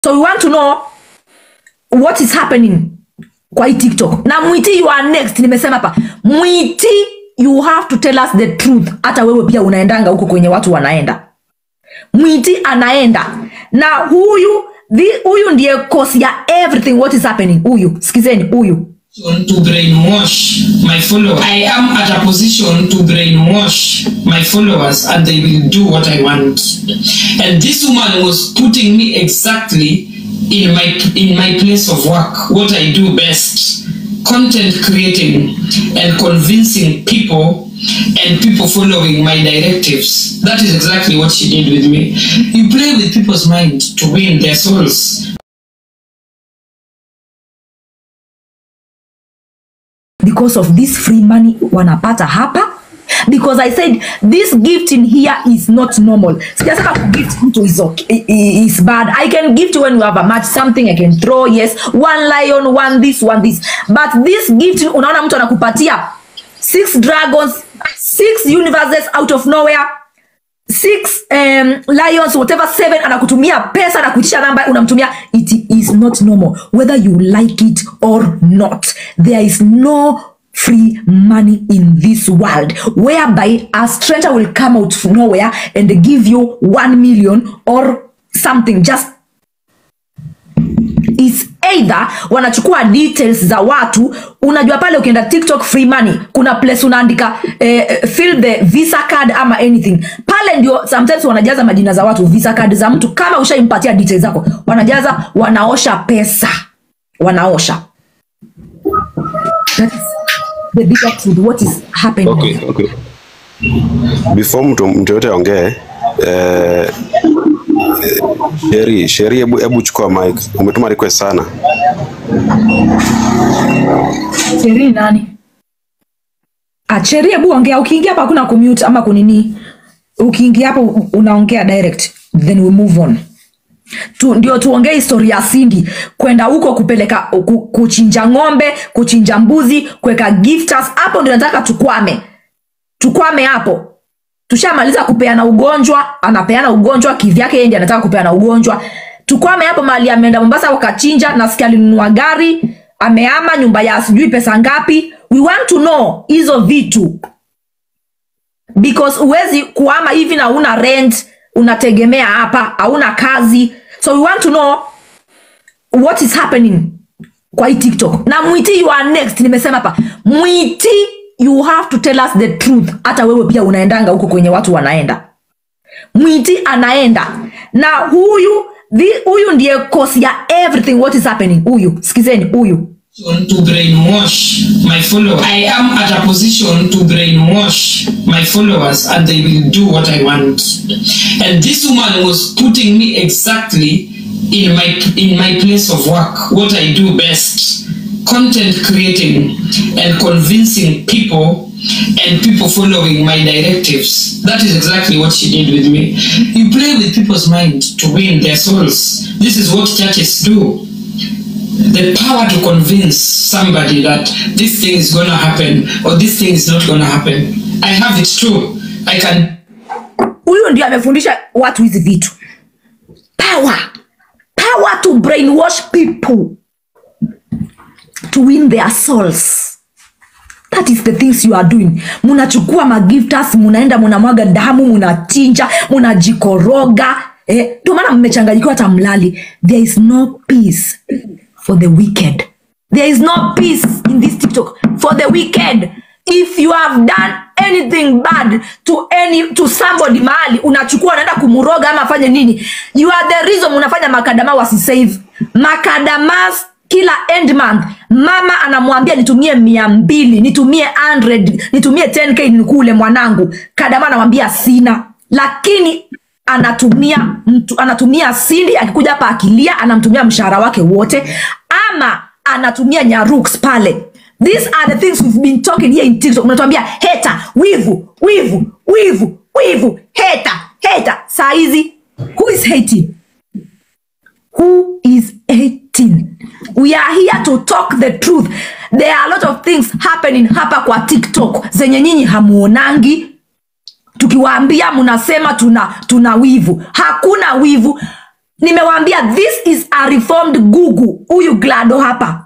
so we want to know what is happening kwa hii tiktok na mwiti you are next nimesema hapa mwiti you have to tell us the truth hata wewe pia unaendanga huko kwenye watu wanaenda mwiti anaenda na huyu thi- huyu ndiye cause ya everything what is happening huyu sikizeni huyu to brainwash my followers. I am at a position to brainwash my followers and they will do what I want. And this woman was putting me exactly in my in my place of work, what I do best. Content creating and convincing people and people following my directives. That is exactly what she did with me. You play with people's mind to win their souls. because of this free money wanapata hapa because i said this gift in here is not normal sijasema kugift mtu is, okay, i- i- is bad i can gift when you have a match something i can throw yes one lion one this one this but this gift unaona mtu anakupatia six dragons six universes out of nowhere six um, lions whatever seven anakutumia pesa na kuitisha namba unamtumia it is not normal whether you like it or not there is no free money in this world whereby a stranger will come out from nowhere and give you one million or something just is either wanachukua details za watu unajua pale ukienda tiktok free money kuna place unaandika eh, eh, fill the visa card ama anything pale ndio sometimes wanajaza majina za watu visa card za mtu kama ushaimpatia details zako wanajaza wanaosha pesa wanaosha That is the bigger truth what is happening Okay, okay. Before mtu mtu yote aongee eh, Sheri, Sheri, hebu hebu chukua mic. Umetuma request sana. Cheri nani? Ah, Cheri hebu ongea. Ukiingia hapa hakuna kumute ama kunini. Ukiingia hapo u- unaongea direct then we move on. Tu, ndio tuongee historia ya Cindy kwenda huko kupeleka ku, kuchinja ng'ombe, kuchinja mbuzi, kuweka gifters. Hapo ndio nataka tukwame. Tukwame hapo. Tushamaliza kupeana ugonjwa, anapeana ugonjwa kivyake, yeye ndiye anataka kupeana ugonjwa. Tukwame hapo mahali ameenda Mombasa wakachinja, nasikia alinunua gari, ameama nyumba ya sijui pesa ngapi. We want to know hizo vitu because huwezi kuama hivi na una rent, unategemea hapa, hauna kazi. So we want to know what is happening kwa hii tiktok na mwiti you are next nimesema hapa mwiti you have to tell us the truth hata wewe pia unaendanga huko kwenye watu wanaenda mwiti anaenda na huyu thi- huyu ndiye cause ya everything what is happening huyu sikizeni huyu to brainwash my followers. I am at a position to brainwash my followers and they will do what I want. And this woman was putting me exactly in my in my place of work, what I do best. Content creating and convincing people and people following my directives. That is exactly what she did with me. You play with people's mind to win their souls. This is what churches do the power to convince somebody that this thing is going to happen or this thing is not going to happen. I have it too. I can huyu ndio amefundisha watu hizi vitu power power to brainwash people to win their souls that is the things you are doing munachukua magiftas munaenda munamwaga damu munachinja munajikoroga eh, ndio maana mmechanganyikiwa hata mlali there is no peace for the wicked there is no peace in this tiktok for the wicked if you have done anything bad to any to somebody mahali unachukua unaenda kumroga ama afanye nini you are the reason unafanya makadama wasisave makadamas kila end month mama anamwambia nitumie mia mbili nitumie 100 nitumie 10k nikule mwanangu kadama anamwambia sina lakini anatumia mtu anatumia sindi akikuja hapa akilia anamtumia mshahara wake wote ama anatumia nyaruks pale these are the things we've been talking here in tiktok unatuambia heta wivu wivu wivu wivu heta heta saa hizi who is hating who is 18 we are here to talk the truth there are a lot of things happening hapa kwa tiktok zenye nyinyi hamuonangi tukiwaambia mnasema tuna tuna wivu hakuna wivu nimewaambia this is a reformed gugu huyu glado hapa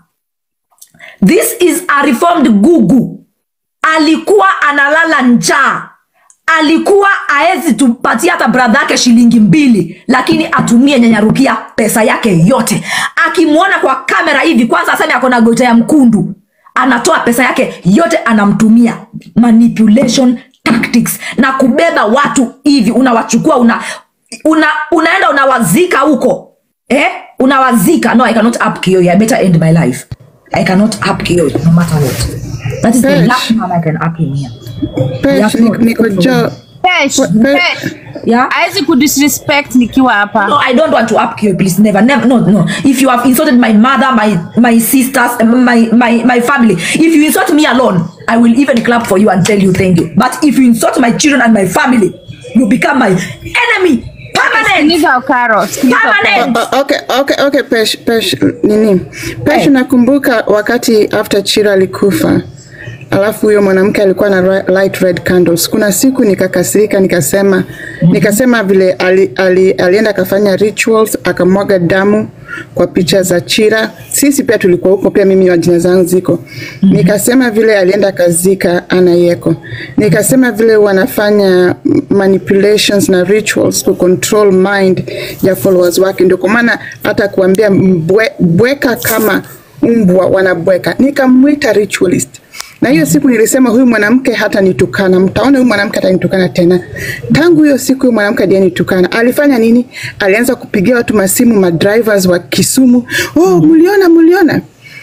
this is a reformed gugu alikuwa analala njaa alikuwa aezi tupatia hata bradha yake shilingi mbili lakini atumie nyanyarukia pesa yake yote akimwona kwa kamera hivi kwanza aseme ako na gota ya mkundu anatoa pesa yake yote anamtumia manipulation tactics na kubeba watu hivi unawachukua una, una, unaenda unawazika huko eh? unawazika no i cannot up kill you. i better end my life i cannot up kill you, no matter what that is the Bitch. last time i can up him here Pesh, Yeah, niko- niko jo Pesh, Pe- Pesh. yeah Hawezi kudisrespect nikiwa hapa. No, I don't want to up you, please. Never, never. No, no. If you have insulted my mother, my my sisters, my my my family, if you insult me alone, I will even clap for you and tell you thank you. But if you insult my children and my family, you become my enemy. Permanent. Sikiliza Okaro, sikiliza Okaro. Permanent. O- okay, okay, okay, Pesh, Pesh, nini Pesh, Hey. nakumbuka wakati after Chira alikufa alafu huyo mwanamke alikuwa na ri- light red candles. Kuna siku nikakasirika, nikasema nikasema vile ali, ali, alienda akafanya rituals akamwaga damu kwa picha za Chira. Sisi pia tulikuwa huko, pia mimi majina zangu ziko. Nikasema vile alienda akazika Ana Yeko. Nikasema vile wanafanya manipulations na rituals to control mind ya followers wake, ndio kwa maana hata kuambia mbwe, bweka kama mbwa wanabweka. Nikamwita ritualist na hiyo siku nilisema huyu mwanamke hata nitukana, mtaona huyu mwanamke hata nitukana tena. Tangu hiyo siku huyu mwanamke ndiye nitukana. Alifanya nini? Alianza kupigia watu masimu, madrivers wa Kisumu, oh, mliona mliona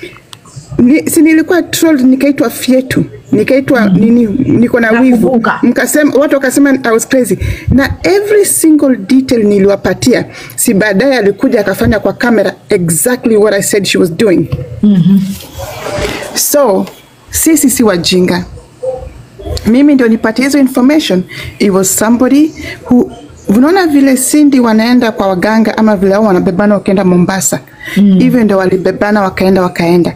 ni, si nilikuwa trolled nikaitwa fyetu nikaitwa nini niko na wivu Nakumbuka. mkasema watu wakasema I was crazy na every single detail niliwapatia si baadaye alikuja akafanya kwa kamera exactly what I said she was doing so sisi si wajinga mimi ndio nipatie hizo information it was somebody who unaona vile Cindy wanaenda kwa waganga ama vile wao wanabebana wakienda Mombasa hivyo ndio walibebana wakaenda wakaenda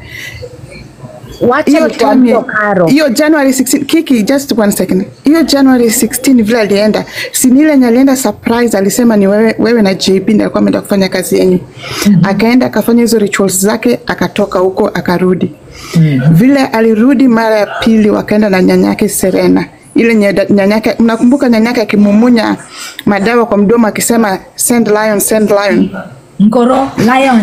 Wacha hiyo nikwambie time- Okaro. hiyo January 16 Kiki just one second hiyo January 16 vile alienda si ni ile yenye alienda surprise alisema ni wewe, wewe na JB ndio alikuwa ameenda kufanya kazi yenyu akaenda akafanya hizo rituals zake akatoka huko akarudi vile alirudi mara ya pili wakaenda na nyanyake Serena ile nye- nyanyake mnakumbuka nyanyake akimumunya madawa kwa mdomo akisema send lion send lion Nkoro, lion.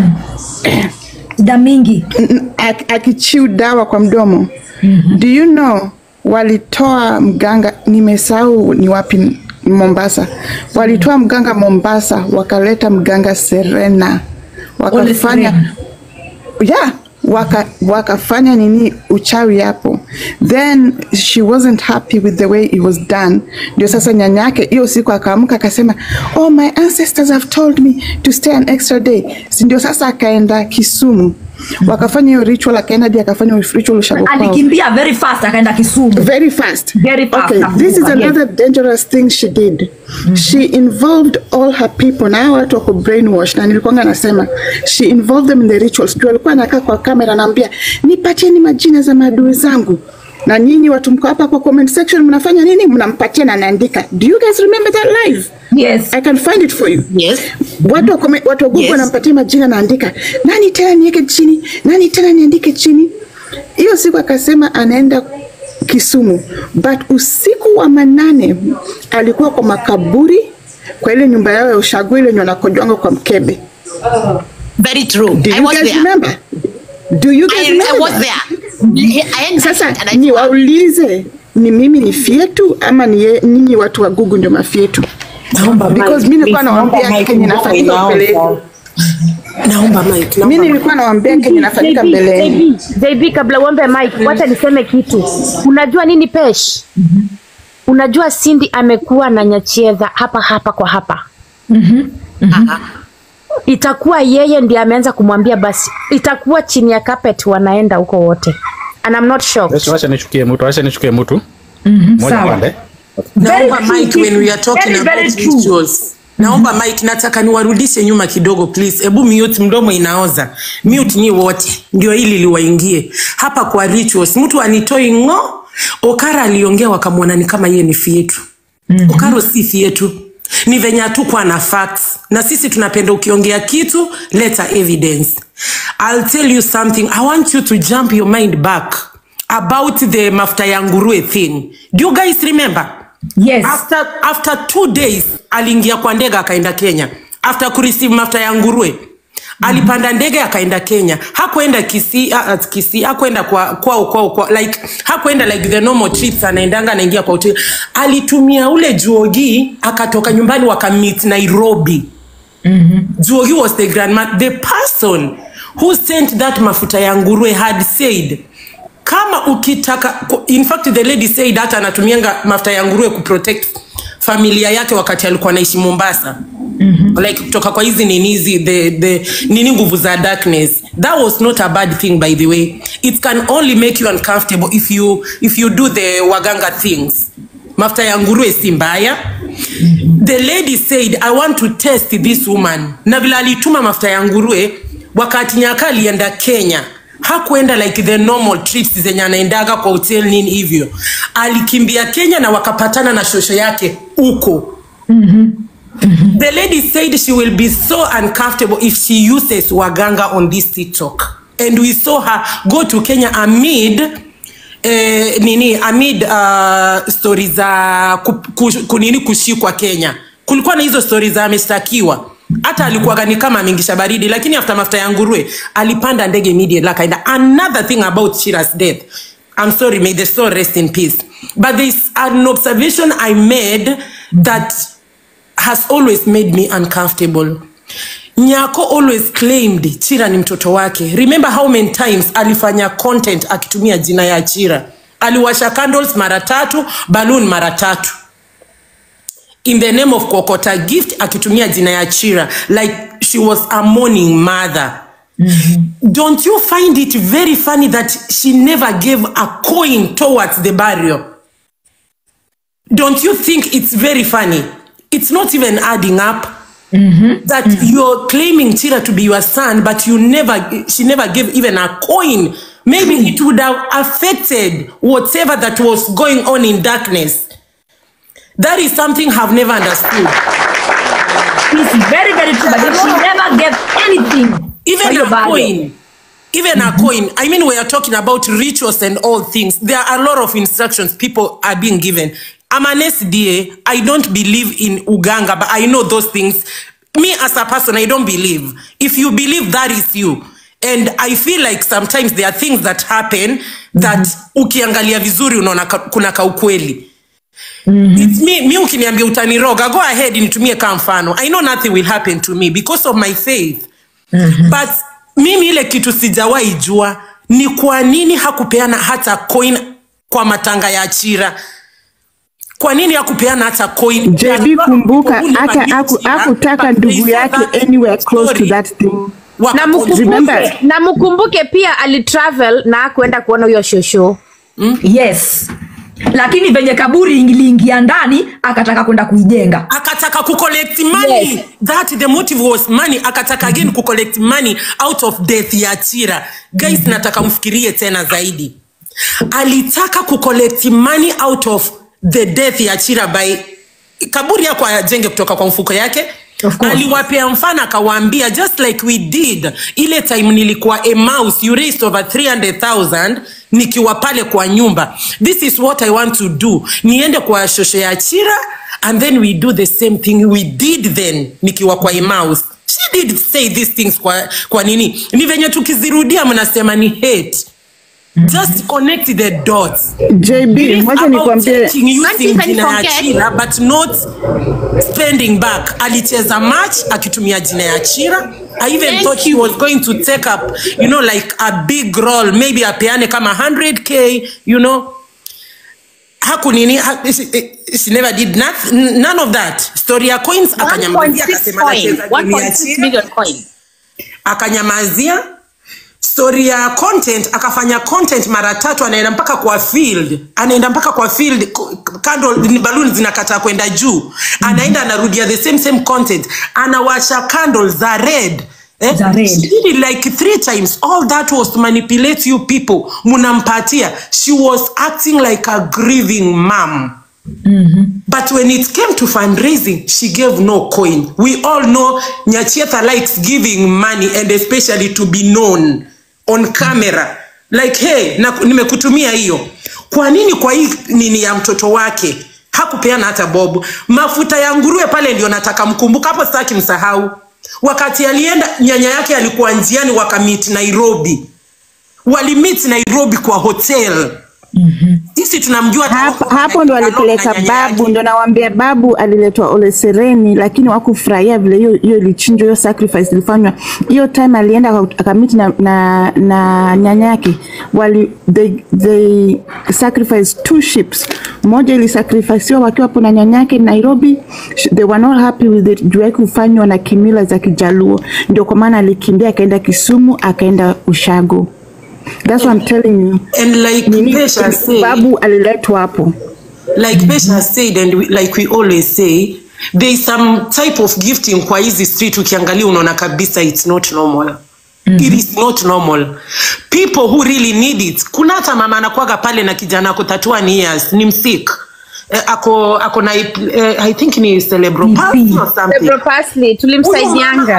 Shida mingi. N- ak- akichiu dawa kwa mdomo do you know walitoa mganga nimesahau ni wapi Mombasa walitoa mganga Mombasa wakaleta mganga Serena wakafanya Serena. yeah waka, wakafanya nini uchawi hapo then she wasn't happy with the way it was done ndio sasa nyanyake hiyo siku akaamka akasema oh my ancestors have told me to stay an extra day si ndio sasa akaenda Kisumu wakafanya hiyo ritual akaenda hadi akafanya hiyo ritual ushago kwao Alikimbia very fast akaenda Kisumu. very fast. Very fast, Okay, nakumbuka, this is yes. another dangerous thing she did. She involved all her people. Na hao watu wako brainwash na nilikuwa nasema she involved them in the rituals. Ndio alikuwa anakaa kwa kamera anaambia nipatieni majina za maadui zangu. Na nyinyi watu mko hapa kwa comment section mnafanya nini? Mnampatia na anaandika. Do you guys remember that live? Yes. I can find it for you. Yes. Watu wa comment- watu wa Google Yes. wanampatia majina naandika. Nani tena niweke chini? Nani tena niandike chini? Hiyo siku akasema anaenda Kisumu, but usiku wa manane alikuwa kwa makaburi kwa ile nyumba yao ya ushago ile yenye wanakojwanga kwa mkebe. Very true. Do I you was guys there. remember? Do you guys I, I remember? was that? there. I, I, Sasa and I, ni waulize ni mimi ni fietu ama ni ye- ninyi watu wa Google ndio mafietu? Naomba Because mic, mimi nilikuwa please, naomba nawaambia mic, kenye mbona nafanyika mbele inaanza? yenu. Naomba mic, naomba Mimi mic. nilikuwa nawaambia kenye nafanyika mbele yenu. JB, JB kabla uombe Mike, wacha niseme kitu. Unajua nini Pesh? Unajua Cindy amekuwa na Nyachiedha hapa hapa kwa hapa. Itakuwa yeye ndiye ameanza kumwambia basi, itakuwa chini ya carpet wanaenda huko wote. And I'm not shocked. Yes, wacha nichukie mtu, wacha nichukie mtu. Moja sawa. pande. Naomba Very mic true. when we are talking Very, very about true. rituals. Naomba mic, nataka niwarudishe nyuma kidogo please. Ebu mute, mdomo inaoza. Mute nyi wote, ndio hili liwaingie hapa kwa rituals. Mtu anitoi ng'o. Okara aliongea wakamwona ni kama yeye ni fietu. Okaro si fietu. ni venye hatukuwa na facts na sisi tunapenda ukiongea kitu leta evidence i'll tell you something i want you to jump your mind back about the mafuta ya nguruwe thing do you guys remember yes after, after two days aliingia kwa ndege akaenda kenya after kureceive mafuta ya nguruwe alipanda ndege akaenda kenya hakuenda kisi uh, kisi hakuenda kwa kwao kwao kwa, like hakuenda like the normal trips anaendanga anaingia kwa hotel alitumia ule juogi akatoka nyumbani wakamit nairobi mm-hmm. juogi was the grandma the person who sent that mafuta ya nguruwe had said kama ukitaka in fact the lady said hata anatumianga mafuta ya nguruwe kuprotect familia yake wakati alikuwa anaishi mombasa mm-hmm. like kutoka kwa hizi nini hizi the, the nini nguvu za darkness that was not a bad thing by the way it can only make you uncomfortable if you if you do the waganga things mafuta ya nguruwe si mbaya the lady said i want to test this woman na vile alituma mafuta ya nguruwe wakati nyaka alienda kenya hakuenda like the normal trips zenye anaendaga kwa hotel nini hivyo alikimbia kenya na wakapatana na shosho yake huko the lady said she will be so uncomfortable if she uses waganga on this tiktok and we saw her go to kenya amid eh, nini amid uh, stori za ku, ku, kunini kushikwa kenya kulikuwa na hizo stori za ameshtakiwa hata alikuwaga ni kama ameingisha baridi lakini after mafuta ya nguruwe alipanda ndege immediately akaenda another thing about Shira's death I'm sorry may the soul rest in peace but there's an observation I made that has always made me uncomfortable nyako always claimed chira ni mtoto wake remember how many times alifanya content akitumia jina ya chira aliwasha candles mara tatu balloon mara tatu in the name of kokota gift akitumia jina ya chira like she was a mourning mother don't you find it very funny that she never gave a coin towards the burial don't you think it's very funny it's not even adding up that you're claiming Chira to be your son, but you never, she never gave even a coin. Maybe it would have affected whatever that was going on in darkness. That is something I've never understood. It's very, very true. But she never gave anything. Even for your a burial. coin. Even a coin. I mean, we are talking about rituals and all things. There are a lot of instructions people are being given. I'm an SDA. I don't believe in Uganga, but I know those things. Me as a person, I don't believe. If you believe that is you. And I feel like sometimes there are things that happen that ukiangalia vizuri unaona ka- kuna kaukweli. It's me, mi ukiniambia utaniroga, go ahead nitumie kama mfano. I know nothing will happen to me because of my faith. But mimi ile kitu sijawahi jua ni kwa nini hakupeana hata coin kwa matanga ya Chira. Kwa nini hakupeana hata coin? JB kumbuka Who never hata knew aku- Chira, hakutaka but they ndugu saw yake that anywhere close to story. that thing. Waka- na mkumbuke, Remember- na mkumbuke pia alitravel na akuenda kuona huyo shosho yes lakini venye kaburi iliingia ndani akataka kwenda kuijenga akataka kucollect money Yes. that the motive was money akataka again kucollect money out of death ya chira guys nataka mfikirie tena zaidi alitaka kucollect money out of the death ya chira by kaburi yako ajenge kutoka kwa mfuko yake Of course. aliwapea mfano akawaambia just like we did ile time nilikuwa a mouse you raised over 300000 nikiwa pale kwa nyumba this is what i want to do niende kwa shosho ya chira and then we do the same thing we did then nikiwa kwa a mouse she did say these things kwa, kwa nini ni venye tukizirudia mnasema ni hate just connect the dots JB, It is wacha about nikwambie taking Auntie, using can you jina ya forget? chira but not spending back alicheza match akitumia jina ya chira i even Thank thought he was going to take up you know like a big role maybe apeane kama 100k you know hakunini ha, she, she never did not, none of that story ya coins akanyamazia 1.6 akasema coin. anacheza jina ya 1.6 chira million coin. akanyamazia story ya content akafanya content mara tatu anaenda mpaka kwa field anaenda mpaka kwa field ko- kando ni balloon zinakataa kwenda juu anaenda anarudia the same same content anawasha candle za red Eh? Za red. She did it like three times all that was to manipulate you people munampatia she was acting like a grieving mom But when it came to fundraising, she gave no coin. We all know Nyachetha likes giving money and especially to be known on camera. Like, hey, na, nimekutumia hiyo. Kwa nini kwa hii nini ya mtoto wake hakupeana hata bob? Mafuta ya nguruwe pale ndio nataka mkumbuka hapo, sitaki msahau. Wakati alienda nyanya yake alikuwa njiani, wakamit Nairobi, walimit Nairobi kwa hotel. Sisi tunamjua hata hapo, huko hapo ndo Nairobi na alipeleka nyanya yake. babu, ndo nawambia babu aliletwa Ole Sereni, lakini wakufurahia vile hiyo hiyo ilichinjwa, hiyo sacrifice ilifanywa. Hiyo time alienda aka- akamiti na, na, na nyanya yake wali they, they sacrificed two ships. Moja ilisacrificiwa wakiwa hapo na nyanya yake Nairobi. Sh- They were not happy with it juu yake kufanywa na kimila za Kijaluo, ndio kwa maana alikimbia akaenda Kisumu akaenda Ushago. That's what I'm telling you. And like Nini, Pesha said, babu aliletwa hapo. like Pesha said and we, like we always say there is some type of gifting kwa hizi street ukiangalia unaona kabisa it's not normal It is not normal. People who really need it. Kuna hata mama anakuwaga pale na kijana ako 31 years, ni msik. Eh, ako ako na eh, I think ni cerebral palsy or something. Cerebral palsy, Huyo mama tulimsaidianga.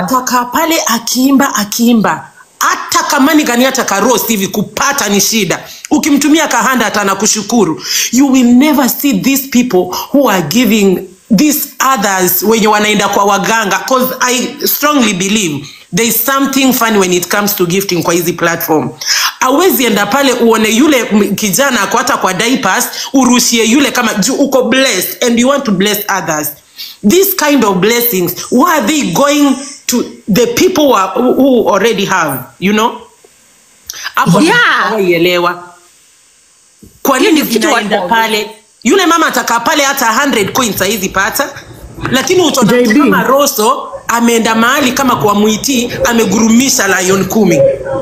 Yeah. hawaielewa kwa Hiyo nini ndio kitu zinaenda watu- pale yule mama atakaa pale hata 100 coins haizi pata lakini utaona mtu JB. kama roso ameenda mahali kama kwa mwiti amegurumisha lion kumi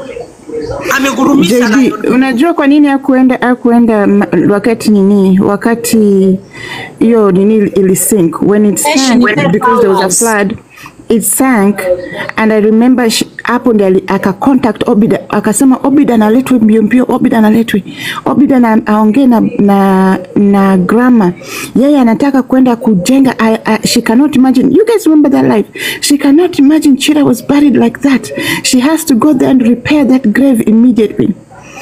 amegurumisha JB, lion kumi. unajua kwa nini hakuenda hakuenda ma- wakati nini wakati hiyo nini ili sink when it sank because there was a flood it sank and I remember sh- hapo ndi ali- aka contact Obida akasema Obida analetwe mbio mbio, Obida analetwe, Obida na aongee na, na na grandma, yeye anataka kwenda kujenga. I, I, she cannot imagine. You guys remember that life? She cannot imagine Chira was buried like that. She has to go there and repair that grave immediately.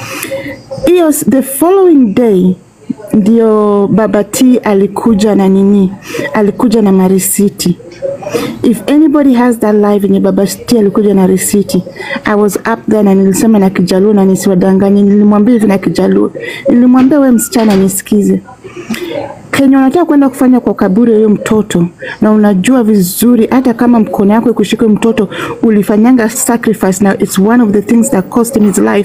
hiyo the following day ndio baba T alikuja na nini, alikuja na marisiti. If anybody has that live yenye baba T alikuja na risiti, I was up there na nilisema na Kijaluo na nisiwadanganye, nilimwambia hivi na Kijaluo, nilimwambia we msichana nisikize kenye unataka kwenda kufanya kwa kaburi ya huyo mtoto na unajua vizuri hata kama mkono yako ikushika huyo mtoto ulifanyanga sacrifice na it's one of the things that cost him his life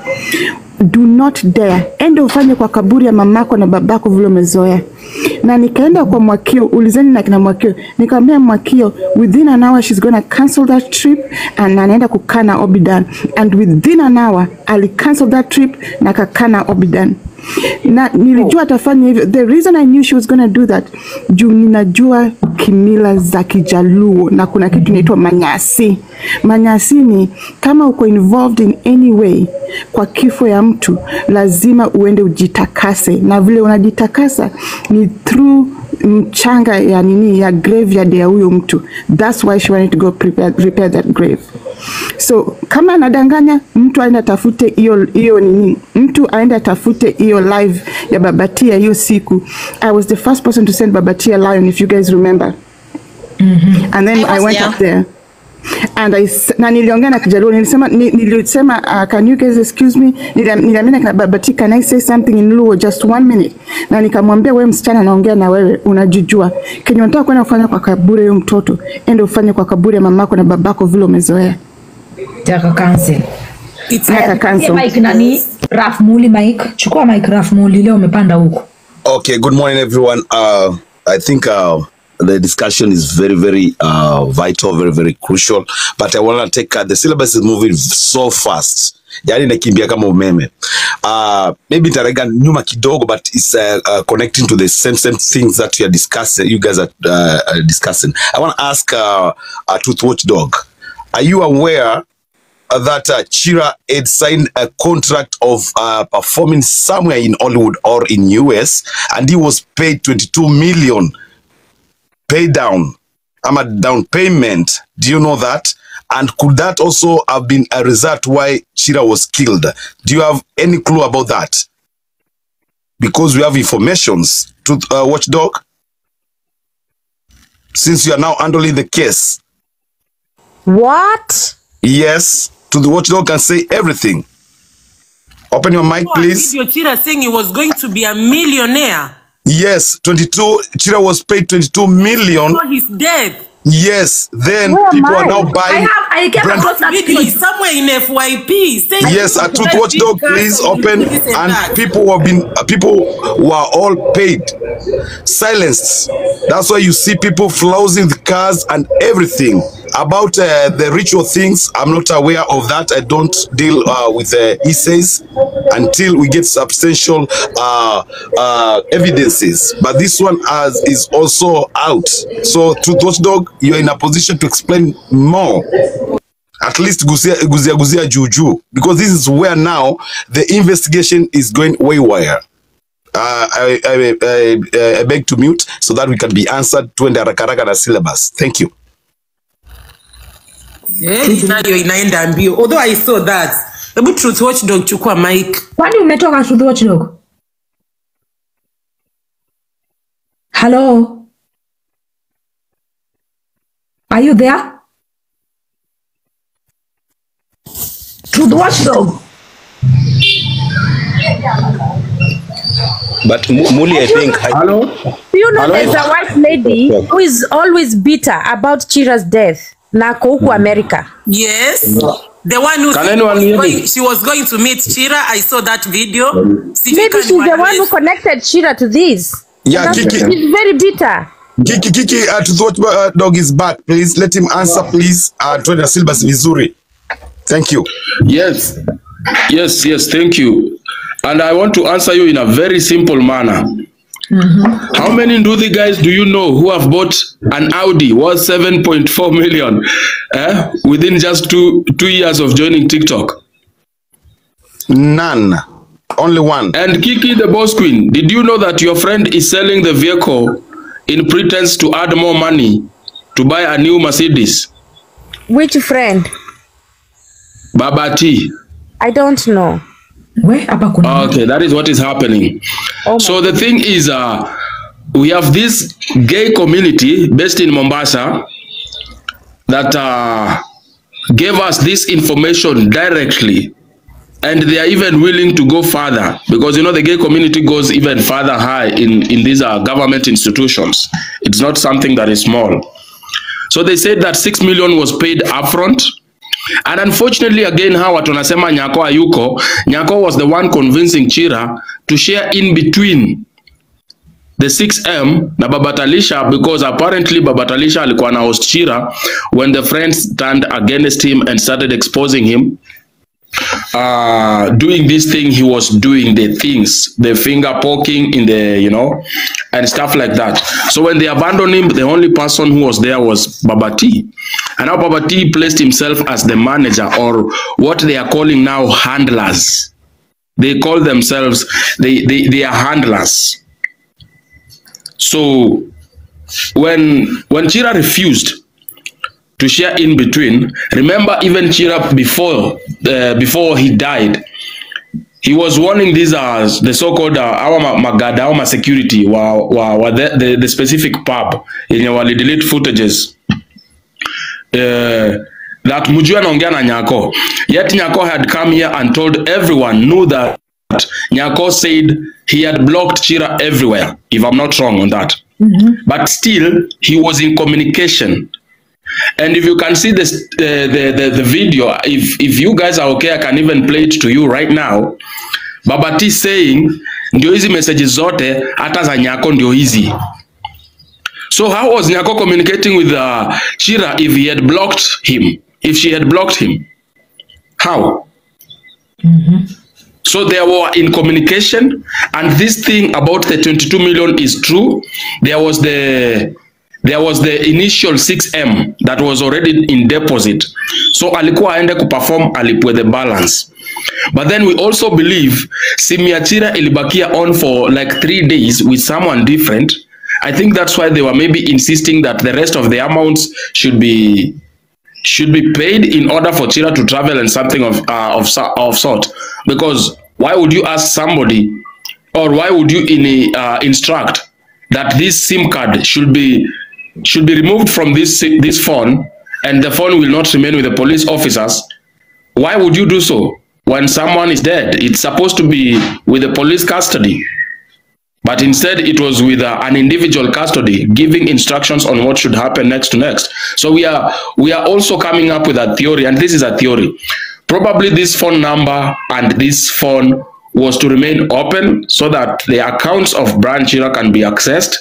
do not dare enda ufanye kwa kaburi ya mamako na babako vile umezoea na nikaenda kwa mwakio ulizeni na kina mwakio nikamwambia mwakio within an hour she's gonna cancel that trip and anaenda kukaa na obidan and within an hour ali cancel that trip na akakaa na obidan na nilijua atafanya hivyo the reason i knew she was gonna do that juu ninajua kimila za kijaluo na kuna kitu inaitwa manyasi manyasi ni kama uko involved in any way kwa kifo ya mtu lazima uende ujitakase na vile unajitakasa ni through mchanga ya nini ya graveyard ya huyo mtu that's why she wanted to go prepare, repair that grave so kama anadanganya mtu aende atafute hiyo hiyo nini mtu aende atafute hiyo live ya babatia hiyo siku i was the first person to send babatia lion if you guys remember and then I i, was went there. up there and I, s- na niliongea na kijaluo nilisema ni- nilisema uh, can you guys excuse me Nilia- niliambia na babati can I say something in Luo just one minute na nikamwambia wewe msichana naongea na wewe unajijua kenye unataka kwenda kufanya kwa kaburi ya huyo mtoto enda ufanye kwa kaburi ya mamako na babako vile umezoea taka cancel It's Aka cancel. mike nani raf muli mike chukua mike raf muli leo umepanda huko Okay, good morning, everyone. Uh, I think uh, the discussion is very, very uh, vital, very, very crucial. But I want to take uh, the syllabus is moving so fast. Yani nakimbia kama umeme. Uh, maybe nitaraga nyuma kidogo, but it's uh, uh, connecting to the same same things that you are discussing. You guys are uh, uh, discussing. I want to ask uh, uh, Truth Watchdog. Are you aware uh, that uh, Chira had signed a contract of uh, performing somewhere in Hollywood or in US, and he was paid 22 million pay down. I'm a down payment. Do you know that? And could that also have been a result why Chira was killed? Do you have any clue about that? Because we have informations to uh, Watchdog. Since you are now handling the case, What? yes, to the Watchdog can say everything. Open your mic, please. Video Chira saying he was going to be a millionaire Yes, 22. Chira was paid 22 million. for his death. Yes, then Where am people are I? now I buying. have I came brand- across that Video clip. is somewhere in FYP. saying Yes, he at was Truth going Watchdog, to be please cancer, open, this and and that. people who have been, uh, people who are all paid, silenced. That's why you see people flaunting the cars and everything. About uh, the ritual things, I'm not aware of that. I don't deal uh, with uh, essays until we get substantial uh, uh, evidences. But this one has, is also out. So, Truth Watchdog, you're in a position to explain more at least guzia guzia guzia juju because this is where now the investigation is going waywire uh, I, I, I, I beg to mute so that we can be answered twende haraka haraka na syllabus thank you Eh, nayo inaenda mbio although i saw that hebu truth watchdog chukua mic kwani umetoka Truth Watchdog? Hello? Are you there? Truth Watchdog. But Mu- Muli, I think, I, Hello? Do you know Hello? there's a white lady who is always bitter about Chira's death na ako huku America. yes the one who Can said anyone was hear going, me? she was going to meet chira i saw that video Sijui Maybe kama she's the one who niwaeleze. connected Chira to this. Yeah, That's- Kiki. She's very bitter. kiki kiki uh, to watch uh, dog is back please let him answer please uh, twende na syllabus vizuri thank you Yes, yes, yes, thank you. And I want to answer you in a very simple manner. How many Nduthi guys do you know who have bought an Audi worth 7.4 million eh, within just two, two years of joining TikTok? none only one And Kiki the boss queen, did you know that your friend is selling the vehicle in pretense to add more money to buy a new Mercedes? Which friend? Baba T. I don't know. We hapa kuna Okay, that is what is happening. Oh so the thing is, uh, we have this gay community based in Mombasa that uh, gave us this information directly. And they are even willing to go further because you know the gay community goes even further high in, in these uh, government institutions. It's not something that is small. So they said that 6 million was paid upfront. And unfortunately again hawa tunasema Nyako hayuko. Nyako was the one convincing Chira to share in between the 6M na Babatalisha because apparently Babatalisha alikuwa na host Chira when the friends turned against him and started exposing him uh doing this thing he was doing the things the finger poking in the you know and stuff like that so when they abandoned him the only person who was there was babati and now babati placed himself as the manager or what they are calling now handlers they call themselves they they, they are handlers so when when chira refused to share in between. Remember, even Chira before uh, before he died, he was warning these uh, the so-called uh, our ma- magada our security wa, wa, wa the, the, the specific pub yenye wali delete footages uh, that mujue anaongea na Nyako. Yet Nyako had come here and told everyone knew that Nyako said he had blocked Chira everywhere, if I'm not wrong on that. But still, he was in communication and if you can see this, uh, the, the the video, if if you guys are okay, I can even play it to you right now. Baba T saying ndio hizi messages zote hata za Nyako ndio hizi. So how was Nyako communicating with uh, Chira if he had blocked him? If she had blocked him? How? So they were in communication, and this thing about the 22 million is true. There was the there was the initial 6m that was already in deposit so alikuwa aende kuperform alipwe the balance but then we also believe simiachira ilibakia on for like three days with someone different i think that's why they were maybe insisting that the rest of the amounts should be should be paid in order for Chira to travel and something of uh, of so- of sort. Because why would you ask somebody, or why would you in, uh, instruct that this SIM card should be should be removed from this si- this phone, and the phone will not remain with the police officers? Why would you do so when someone is dead? It's supposed to be with the police custody. But instead, it was with uh, an individual custody giving instructions on what should happen next to next. So we are we are also coming up with a theory, and this is a theory. Probably this phone number and this phone was to remain open so that the accounts of Brian Chira can be accessed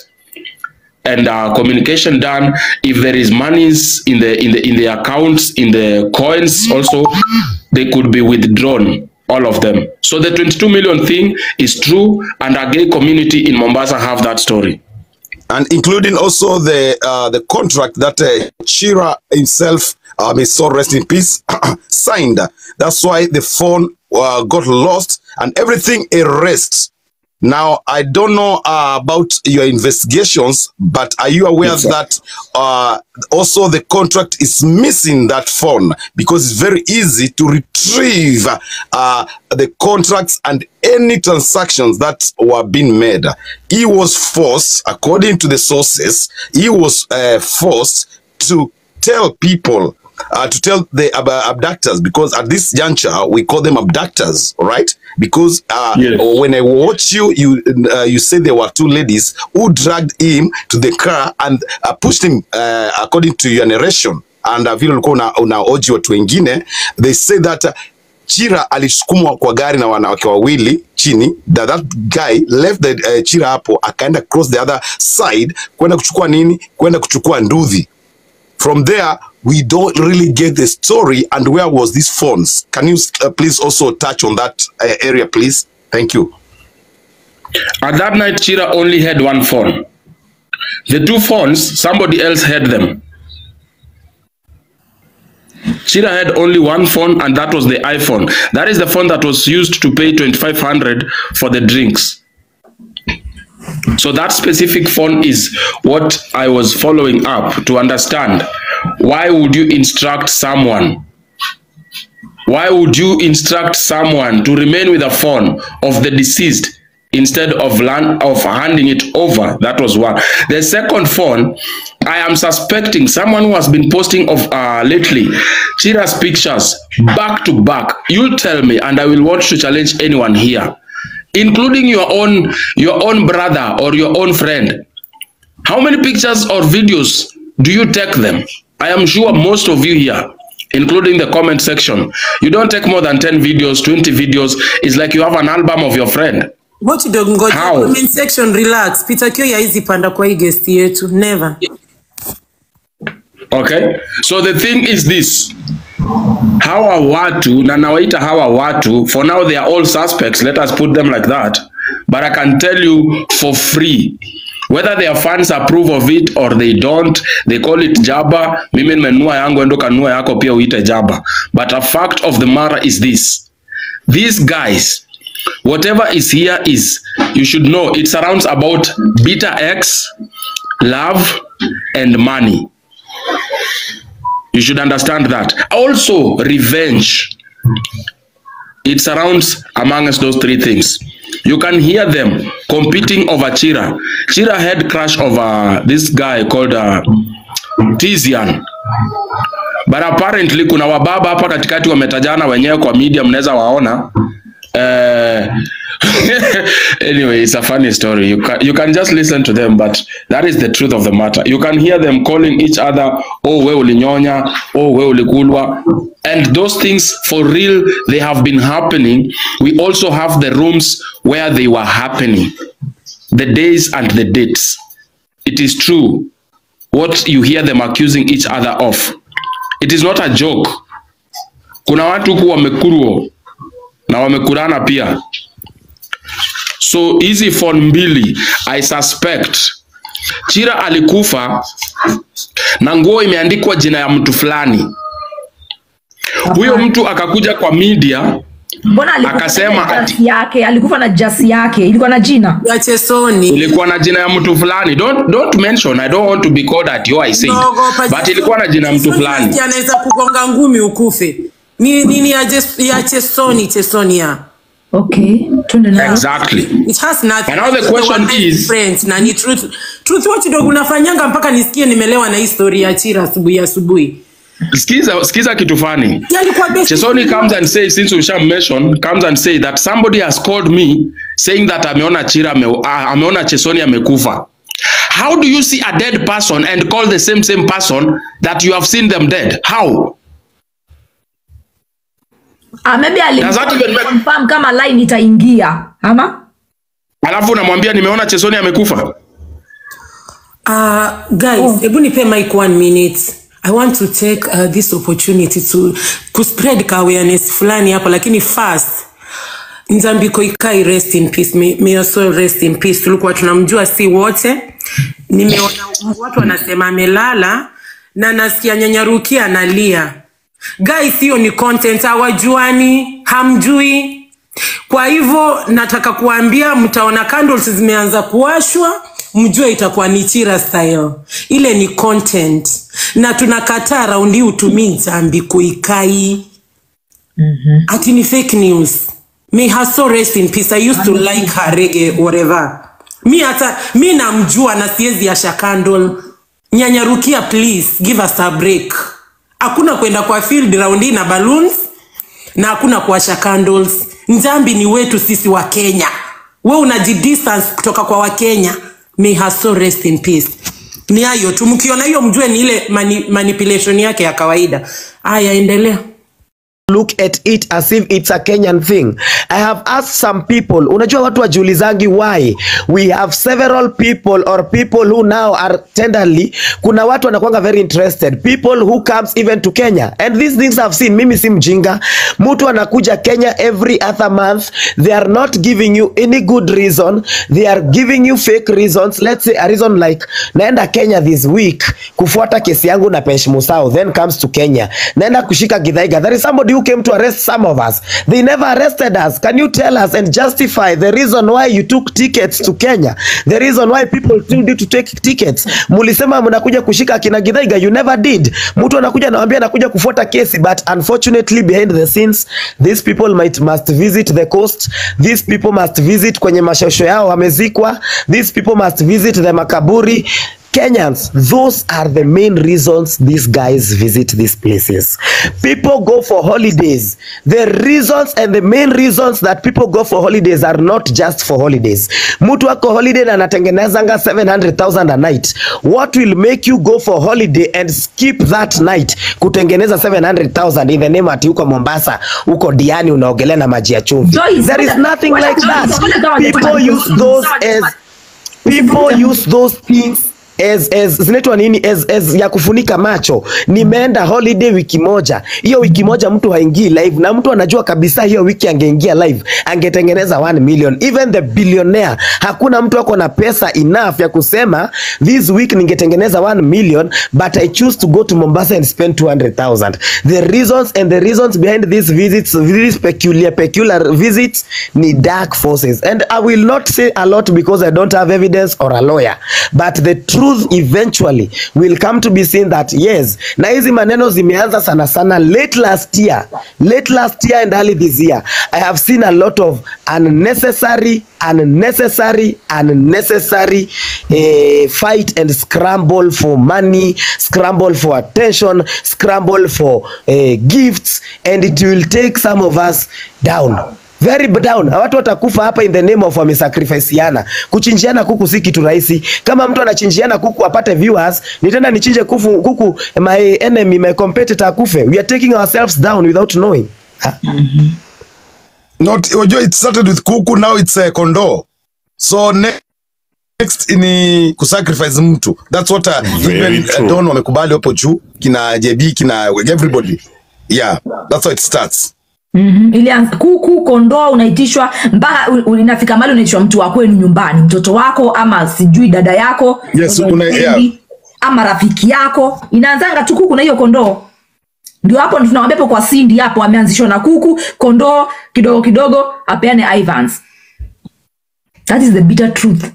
and uh, communication done. If there is monies in the in the in the accounts in the coins also, they could be withdrawn all of them. So the 22 million thing is true, and our gay community in Mombasa have that story. and including also the uh, the contract that uh, Chira himself, uh, may so rest in peace, signed. That's why the phone uh, got lost and everything erased. Now I don't know uh, about your investigations, but are you aware Yes, sir. that uh, also the contract is missing that phone because it's very easy to retrieve uh, the contracts and any transactions that were being made. He was forced, according to the sources, he was uh, forced to tell people uh, to tell the ab- abductors because at this juncture we call them abductors, right? Because uh, Yes. when I watch you, you uh, you say there were two ladies who dragged him to the car and uh, pushed him uh, according to your narration and uh, vile ulikuwa una, unaoji watu wengine they say that uh, Chira alisukumwa kwa gari na wanawake wawili chini that, that guy left the uh, Chira hapo akaenda cross the other side kwenda kuchukua nini kwenda kuchukua nduthi from there we don't really get the story and where was these phones can you uh, please also touch on that uh, area please thank you At that night, Chira only had one phone. The two phones, somebody else had them. Chira had only one phone, and that was the iPhone. That is the phone that was used to pay 2500 for the drinks. So that specific phone is what I was following up to understand. Why would you instruct someone? Why would you instruct someone to remain with a phone of the deceased instead of land, of handing it over? That was one. The second phone, I am suspecting someone who has been posting of uh, lately Chira's pictures back to back. You tell me, and I will want to challenge anyone here, including your own your own brother or your own friend. How many pictures or videos do you take them? I am sure most of you here, including the comment section, you don't take more than 10 videos, 20 videos. It's like you have an album of your friend. Ngoja kidogo, ngoja. How? Comment section, relax. Peter Kio hizi panda kwa hii guest yetu. Never. Okay? So the thing is this. Hawa watu, na nawaita hawa watu, for now they are all suspects, let us put them like that. But I can tell you for free, whether their fans approve of it or they don't, they call it jaba. Mimi nimenunua yangu, endo kanunua yako pia uite jaba. But a fact of the matter is this. These guys, whatever is here is, you should know, it surrounds about bitter X, love, and money. You should understand that. Also, revenge. It surrounds amongst those three things. You can hear them competing over Chira. Chira had crush over this guy called uh, Tizian. But apparently kuna wababa hapa katikati wametajana wenyewe kwa media, mnaweza waona. Uh, anyway, it's a funny story. You can, you can just listen to them, but that is the truth of the matter. You can hear them calling each other, oh, we ulinyonya, oh, we ulikulwa. And those things, for real, they have been happening. We also have the rooms where they were happening, the days and the dates. It is true what you hear them accusing each other of. It is not a joke. Kuna watu huku wamekurwo na wamekurana pia. So hizi phone mbili I suspect Chira alikufa na nguo imeandikwa jina ya mtu fulani. Huyo mtu akakuja kwa media mbona alikufa akasema na ati jasi yake alikufa na jasi yake ilikuwa na jina ya chesoni ilikuwa na jina ya mtu fulani. Don't, don't mention, I don't want to be called at you, I said. Naogopa But ilikuwa na jina ya mtu fulani. Chesoni anaweza kugonga ngumi ukufe ni nini ya, jes- ya chesoni chesoni ya okay tuende nayo Exactly. It has nothing. And now the question One night is- friends, na ni truth. Truth watch ndio unafanyanga mpaka nisikie nimelewa na hii story ya Chira asubuhi asubuhi. Skiza, skiza kitu fani. Ya alikuwa best. Chesoni comes and says, since we shall mention, comes and say that somebody has called me saying that ameona Chira ame, uh, ameona Chesoni amekufa. How do you see a dead person and call the same same person that you have seen them dead? How? ah, maybe Does that even make- confirm kama line itaingia ama Alafu unamwambia nimeona Chesoni amekufa. Uh, guys, hebu nipe mic one minute. I want to take uh, this opportunity to kuspread ka awareness fulani hapa lakini first Nzambiko Ikai rest in peace. May, may your soul rest in peace. Tulikuwa tunamjua si wote. Nimeona watu wanasema amelala na nasikia nyanyarukia analia. Guys, hiyo ni content hawajuani, hamjui. Kwa hivyo nataka kuambia mtaona candles zimeanza kuwashwa, mjue itakuwa ni Chira style. Ile ni content. Na tunakataa raundi hii utumii Nzambiko Ikai. Ati ni fake news. May her soul rest in peace. I used to like her reggae whatever. Mi hata mi namjua na siwezi asha candle. Nyanyarukia please give us a break. Hakuna kwenda kwa field round hii na balloons na hakuna kuwasha candles. Nzambi ni wetu sisi wa Kenya. We unajidistance kutoka kwa Wakenya. May her soul rest in peace. Ni hayo tu, mkiona hiyo mjue ni ile mani, manipulation yake ya kawaida. Aya, endelea. look at it as if it's a Kenyan thing. I have asked some people, unajua watu wajiulizangi why we have several people or people who now are tenderly, kuna watu wanakuanga very interested, people who comes even to Kenya and these things I've seen. Mimi si mjinga, mtu anakuja Kenya every other month, they are not giving you any good reason, they are giving you fake reasons. Let's say a reason like naenda Kenya this week kufuata kesi yangu na Pesh Musau, then comes to Kenya, naenda kushika Githaiga. There is somebody who came to arrest some of us. They never arrested us. Can you tell us and justify the reason why you took tickets to Kenya? The reason why people told you to take tickets. Mulisema mnakuja kushika kina Githaiga, you never did. Mtu anakuja anawaambia anakuja kufuata kesi, but unfortunately behind the scenes these people might must visit the coast. These people must visit kwenye mashosho yao wamezikwa. These people must visit the makaburi. Kenyans, those are the main reasons these guys visit these places. People go for holidays. The reasons and the main reasons that people go for holidays are not just for holidays. Mtu ako holiday na anatengenezanga 700,000 a night. What will make you go for holiday and skip that night kutengeneza 700,000 in the name ati uko Mombasa, uko Diani unaogelea na maji ya chumvi. Joyce, There is ngoja- nothing ngoja like kama- that. ngoja kama- People use those as people use those things as, as zinaitwa nini as, as ya kufunika macho nimeenda holiday wiki moja hiyo wiki moja mtu haingii live na mtu anajua kabisa hiyo wiki angeingia live angetengeneza 1 million even the billionaire hakuna mtu ako na pesa enough ya kusema this week ningetengeneza 1 million but i choose to go to mombasa and spend 200000 the reasons and the reasons behind these visits these peculiar peculiar visits ni dark forces and i will not say a lot because i don't have evidence or a lawyer but the truth eventually will come to be seen that yes na hizi maneno zimeanza sana sana late last year late last year and early this year i have seen a lot of unnecessary unnecessary unnecessary eh, fight and scramble for money scramble for attention scramble for eh, gifts and it will take some of us down very down watu watakufa hapa in the name of wamesacrificiana kuchinjiana kuku si kitu rahisi kama mtu anachinjiana kuku apate viewers nitenda nichinje kuku, kuku my enemy my competitor akufe we are taking ourselves down without knowing not unajua it started with kuku now it's a kondoo so ne next ni kusacrifice mtu that's what uh, Very even true. uh, don wamekubali hapo juu kina jb kina everybody yeah that's how it starts mm-hmm. ilianza kuku kondoo unaitishwa mpaka u- u- inafika mali unaitishwa mtu wa kwenu nyumbani mtoto wako ama sijui dada yako Yes, una- yeah. ama rafiki yako inaanzanga tu kuku na hiyo kondoo ndio hapo tunawambia hapo kwa sindi hapo ameanzishwa na kuku kondoo kidogo kidogo apeane ivans that is the bitter truth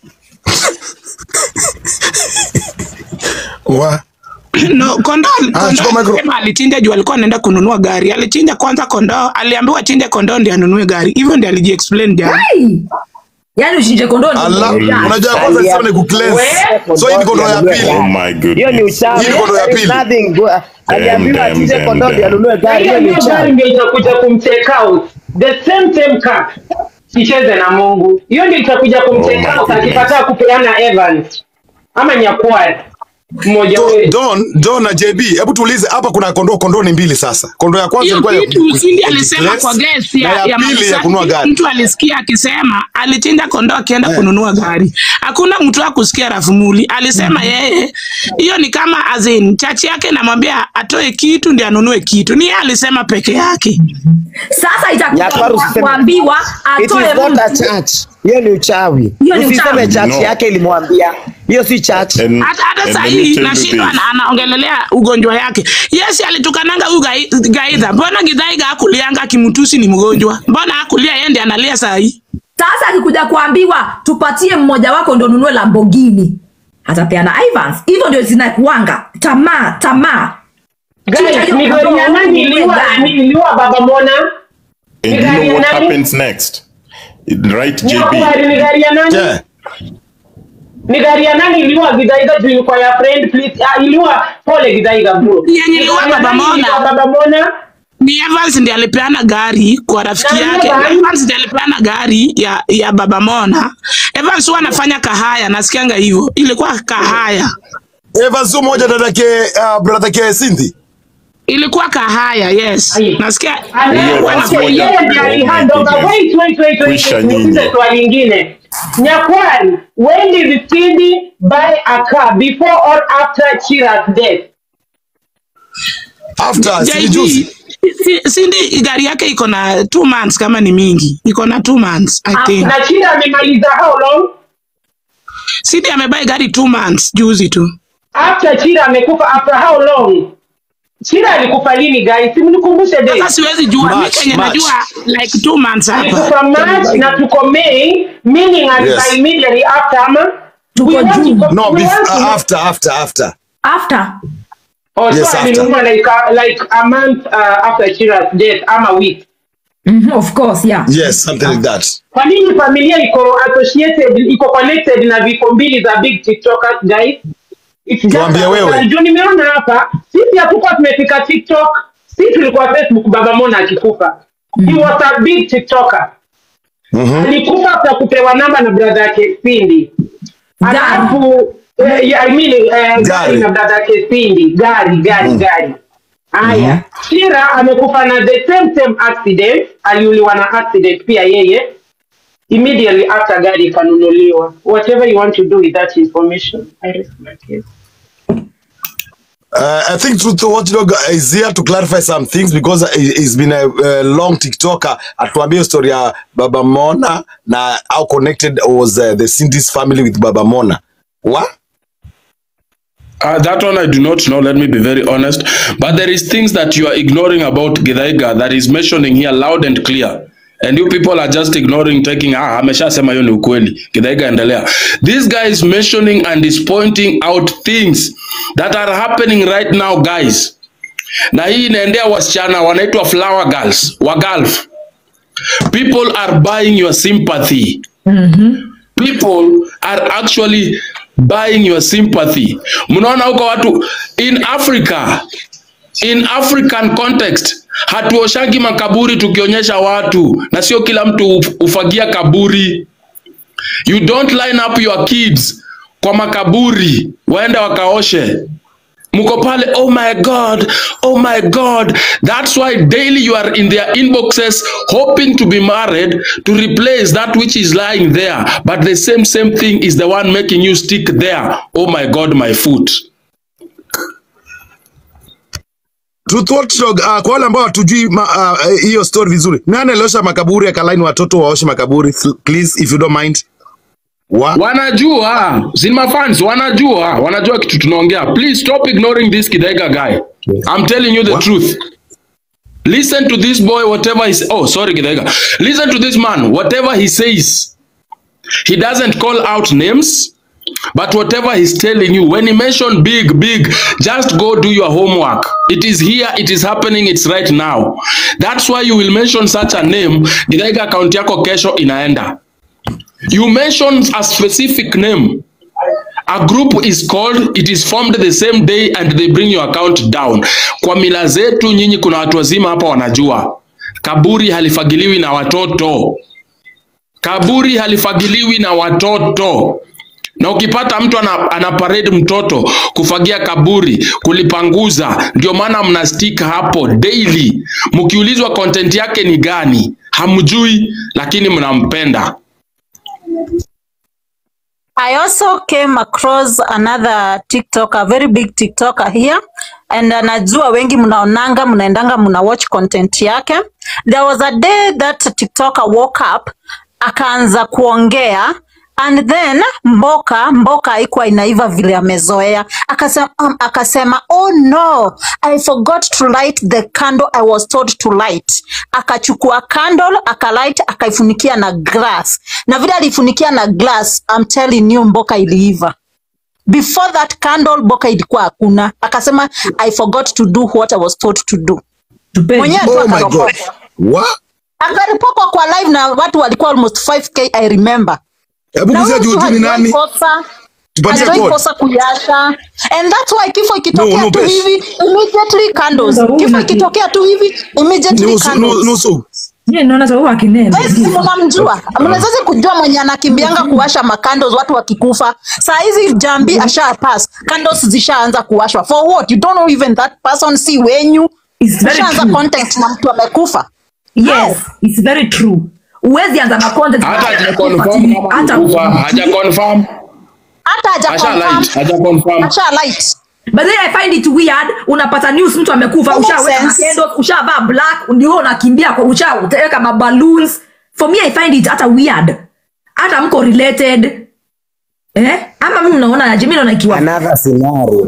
Wa. no kondoo Ah, kondoo chukua micro. alisema alichinja juu alikuwa anaenda kununua gari alichinja kwanza kondoo aliambiwa chinja kondoo ndio anunue gari hivyo ndio alijiexplain jana Hey! yaani uchinje kondoo ndio Allah, unaenda. unajua kwanza nisema ni kucleanse. So hii ni kondoo ya pili. Oh my goodness. hiyo ni uchawi. Hii ni kondoo ya There is pili. nothing good. Aliambiwa Damn, achinje damn, kondoo ndio damn. anunue gari. Hiyo ni hiyo gari uchawi. ndio itakuja kumtake out the same same cup icheze na mungu hiyo ndio itakuja kumtake Oh my out goodness. akikataa kupeana evans ama nyakwari mmoja Do- wetu Don, Don na JB, hebu tuulize hapa kuna kondoo kondoo ni mbili sasa. Kondoo ya kwanza hiyo ilikuwa ya kitu ku- Cindy ku- alisema ku- kwa gesi na ya, ya ya pili ya Masaki, kununua gari. mtu alisikia akisema alichinja kondoo akienda Eh. kununua gari hakuna mtu akusikia rafumuli alisema yeye hiyo ni kama azin chachi yake namwambia atoe kitu ndi anunue kitu ni yeye alisema peke yake sasa itakuja Nyakwaru kwa- usiseme- kuambiwa It is atoe not a mtu church. Hiyo ni uchawi. Hiyo ni Usiseme uchawi. church No. yake ilimwambia. Hiyo si church. And, hata hata and saa let me hii tell you nashindwa this. ana- anaongelelea ugonjwa yake yes alitukananga huyu Gai- gaidha mbona gidhaiga akulianga kimutusi ni mgonjwa mbona akulia yende analia saa hii sasa akikuja kuambiwa tupatie mmoja wako ndo nunue lambogini atapeana ivans hivyo ndio zinakuanga tamaa tamaa Chinja guys hiyo ni gari ya kondoo, nani ununue iliua gari. iliua baba mona And you Ni gari know ya what nani? happens next? Right, nyakwari ni JB? gari ya nani Yeah. ni gari ya nani iliua gidaiga juu ilikuwa ya friend please ah, iliua pole gidaiga bro Yenye Ni iliua gari ya Baba nani Mona. iliua baba mona ni Evans ndiye alipeana gari kwa rafiki Na yake. Evans- Evans ndiye alipeana gari ya, ya baba Mona. Evans huwa anafanya kahaya, nasikianga hivyo. Ilikuwa kahaya, Evans sio moja dadake uh, bradake Cindy. ilikuwa kahaya, yes. Aye. Nasikia Hiyo ilikuwa Evans inafanya- moja. yeye ndiye Oh my alihandoka goodness. wait wait wait wait Kwisha wait nyinyi. nikuulize swali lingine nyakwari when did Cindy buy a car before or after Chira's death After si JB, juzi. si- Cindy gari yake iko na two months kama ni mingi, iko na two months I think. na Chira amemaliza how long Cindy amebai gari two months juzi tu. after Chira amekufa after how long Chira alikufa lini guys simnikumbushe Sasa date siwezi jua, mi March, kenye March. najua like two months hapa. alikufa March na tuko May meaning alifa Yes. immediately after ama Tuko We want to June. go- No, we bef- want to uh, know- after after after. after Oh, Yes, so after. alinunua like a, like a month uh, after Chira's death ama week mm-hmm, of course yeah Yes, something like that. kwa nini familia iko associated iko connected na vifo mbili za big tiktokers guys It's just Tuambie a- wewe. juu nimeona hapa sisi hatukuwa tumefika tiktok si tulikuwa facebook baba mona akikufa he was a big tiktoker Mhm. alikufa kwa kupewa namba na brother yake Cindy Gari. alafu eh, yeah, I mean, eh, gari Gari. na brother yake Cindy gari gari gari haya Shira amekufa na the same same accident aliuliwa na accident pia yeye immediately after gari ikanunuliwa whatever you want to do with that information I rest my case. Uh, I think Truth Watchdog is here to clarify some things because he- he's been a, a long TikToker. Atuambie story ya Baba Mona na how connected was uh, the Cindy's family with Baba Mona. What? Uh, that one I do not know. Let me be very honest. But there is things that you are ignoring about Githaiga that is mentioning here loud and clear. And you people are just ignoring, taking, ah, ameshasema hiyo ni ukweli. Githaiga endelea. This guy is mentioning and is pointing out things that are happening right now, guys. Na hii inaendea wasichana wanaitwa flower girls, wa Gulf. People are buying your sympathy. people are actually buying your sympathy mnaona huko watu in africa in african context hatuoshagi makaburi tukionyesha watu na sio kila mtu uf- ufagia kaburi you don't line up your kids kwa makaburi waende wakaoshe mko pale oh my god oh my god that's why daily you are in their inboxes hoping to be married to replace that which is lying there but the same same thing is the one making you stick there oh my god my foot Truth Watchdog, uh, kwa wale ambao hatujui ma- uh, eh, hiyo story vizuri, nani aliosha makaburi akalaini watoto waoshe makaburi? Th- Please, if you don't mind. wanajua Zilma fans wanajua wanajua kitu tunaongea please stop ignoring this Kidaiga guy I'm telling you the truth listen to this boy whatever he oh sorry Kidaiga listen to this man whatever he says he doesn't call out names but whatever he's telling you when he mention big big just go do your homework it is here it is happening it's right now that's why you will mention such a name Githaiga account yako kesho inaenda you mention a specific name a group is called it is formed the same day and they bring your account down kwa mila zetu nyinyi kuna watu wazima hapa wanajua kaburi halifagiliwi na watoto kaburi halifagiliwi na watoto na ukipata mtu ana, ana parade mtoto kufagia kaburi kulipanguza ndio maana mna stick hapo daily mkiulizwa content yake ni gani hamjui lakini mnampenda I also came across another TikToker, very big TikToker here and anajua wengi mnaonanga mnaendanga mna watch content yake. There was a day that TikToker woke up akaanza kuongea and then mboka mboka haikuwa inaiva vile amezoea akasema, um, akasema oh no i forgot to light the candle i was told to light akachukua candle akalight akaifunikia na glass na vile alifunikia na glass I'm telling you mboka iliiva before that candle mboka ilikuwa hakuna akasema i forgot to do what i was told to do mwenyewe tu Oh my akaropokwa. God. What? akaripokwa kwa live na watu walikuwa almost 5k i remember Hebu na gusia huyo juu mtu tu ni hajawai nani? kosa Tupatie hajawai code. kosa kuyasha and that's why kifo ikitokea No, no, tu Besh. hivi immediately candles kifo ikitokea tu hivi immediately Nusu, candles nu- nusu. Yeye naona sababu akinena. Yes, mnamjua mnawezaje kujua mwenye anakimbianga kuwasha makandos watu wakikufa saa hizi jambi asha pass candles zishaanza kuwashwa for what you don't know even that person si wenyu very ushaanza true. content na mtu amekufa Yes, it's very true. Uwezi anza na content hata na- haja confirm kama hata amekufa haja confirm hata haja Asha confirm. light, haja confirm. Asha light. But then I find it weird unapata news mtu amekufa It makes ushaweka sense. candles ushavaa black ndio unakimbia kwa ushaweka maballoons for me I find it hata weird hata mko related eh ama mimi mnaona aje mimi naona ikiwa another scenario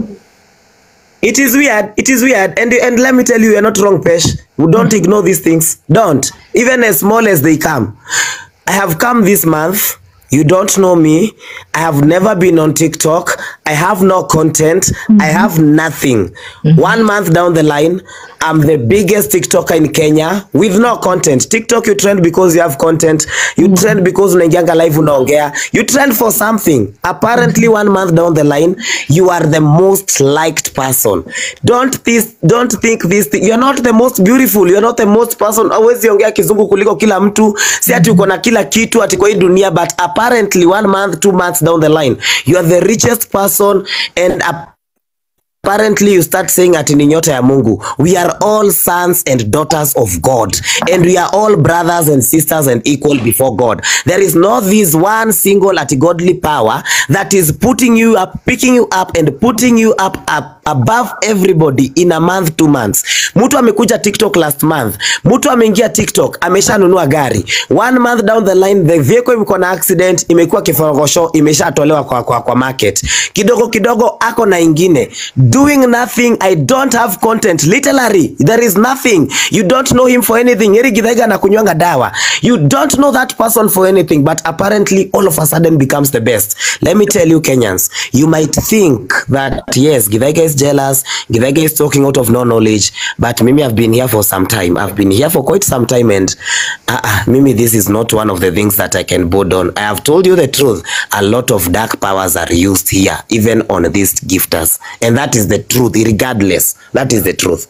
it is weird it is weird and and let me tell you you're not wrong pesh don't ignore these things don't even as small as they come i have come this month you don't know me i have never been on tiktok i have no content i have nothing one month down the line i'm the biggest tiktoker in kenya with no content tiktok you trend because you have content you trend because unaingianga live unaongea you trend for something apparently one month down the line you are the most liked person don't this don't think this thing. you're not the most beautiful you're not the most person awezi ongea kizungu kuliko kila mtu si ati uko na kila kitu ati kwa hii dunia but apparently one month two months down the line you are the richest person and apparently you start saying ati ni nyota ya mungu we are all sons and daughters of god and we are all brothers and sisters and equal before god there is no this one single ati godly power that is putting you up picking you up and putting you up, up above everybody in a month two months mtu amekuja tiktok last month mtu ameingia tiktok ameshanunua gari one month down the line the vehicle imekuwa na accident imekuwa kiforogosho imeshatolewa kwa, kwa, kwa market kidogo kidogo ako na ingine doing nothing i don't have content literally there is nothing you don't know him for anything eri githaiga na kunywanga dawa you don't know that person for anything but apparently all of a sudden becomes the best let me tell you kenyans you might think that yes githaiga is jealous githaiga is talking out of no knowledge but mimi i've been here for some time i've been here for quite some time and uh, uh, mimi this is not one of the things that i can board on i have told you the truth a lot of dark powers are used here even on these gifters and that is the truth regardless that is the truth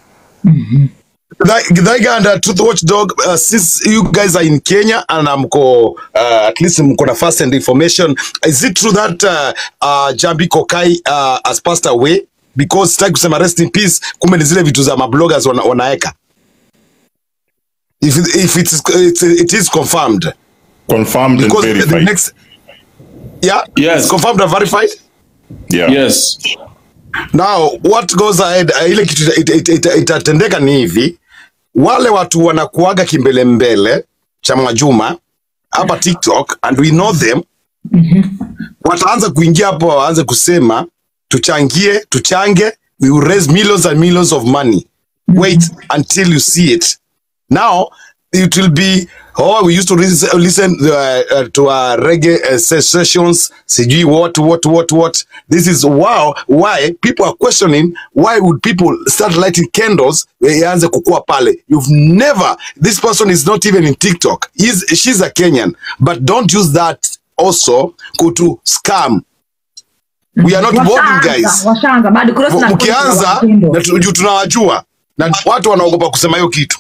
Githaiga and uh, Truth Watchdog, uh, since you guys are in Kenya and um, mko, uh, at least mko na first hand information, is it true that uh, uh, Jambi Kokai uh, has passed away? Because sitaki kusema rest in peace, kumbe ni zile vitu za mabloggers wana, wanaeka. If, it- if it's, it's, it is confirmed. Confirmed and Because the verified. next, yeah, yes, it's confirmed and verified. Yeah. Yes. Now what goes ahead, uh, ile kitu ita- ita- ita- itatendeka ni hivi, wale watu wanakuaga kimbele mbele cha Mwajuma hapa TikTok and we know them, wataanza kuingia hapo waanze kusema tuchangie tuchange we will raise millions and millions of money wait until you see it now it will be oh we used to lis- listen uh, uh, to uh, reggae uh, se- sessions sijui what what what what this is wow why people are questioning why would people start lighting candles eh, ianze kukua pale you've never this person is not even in tiktok He's, she's a kenyan but don't use that also kutu scam we are not boarding Washaanza, guys washaanza bado cross na mkianza na tu- juu tunawajua na watu wanaogopa kusema hiyo kitu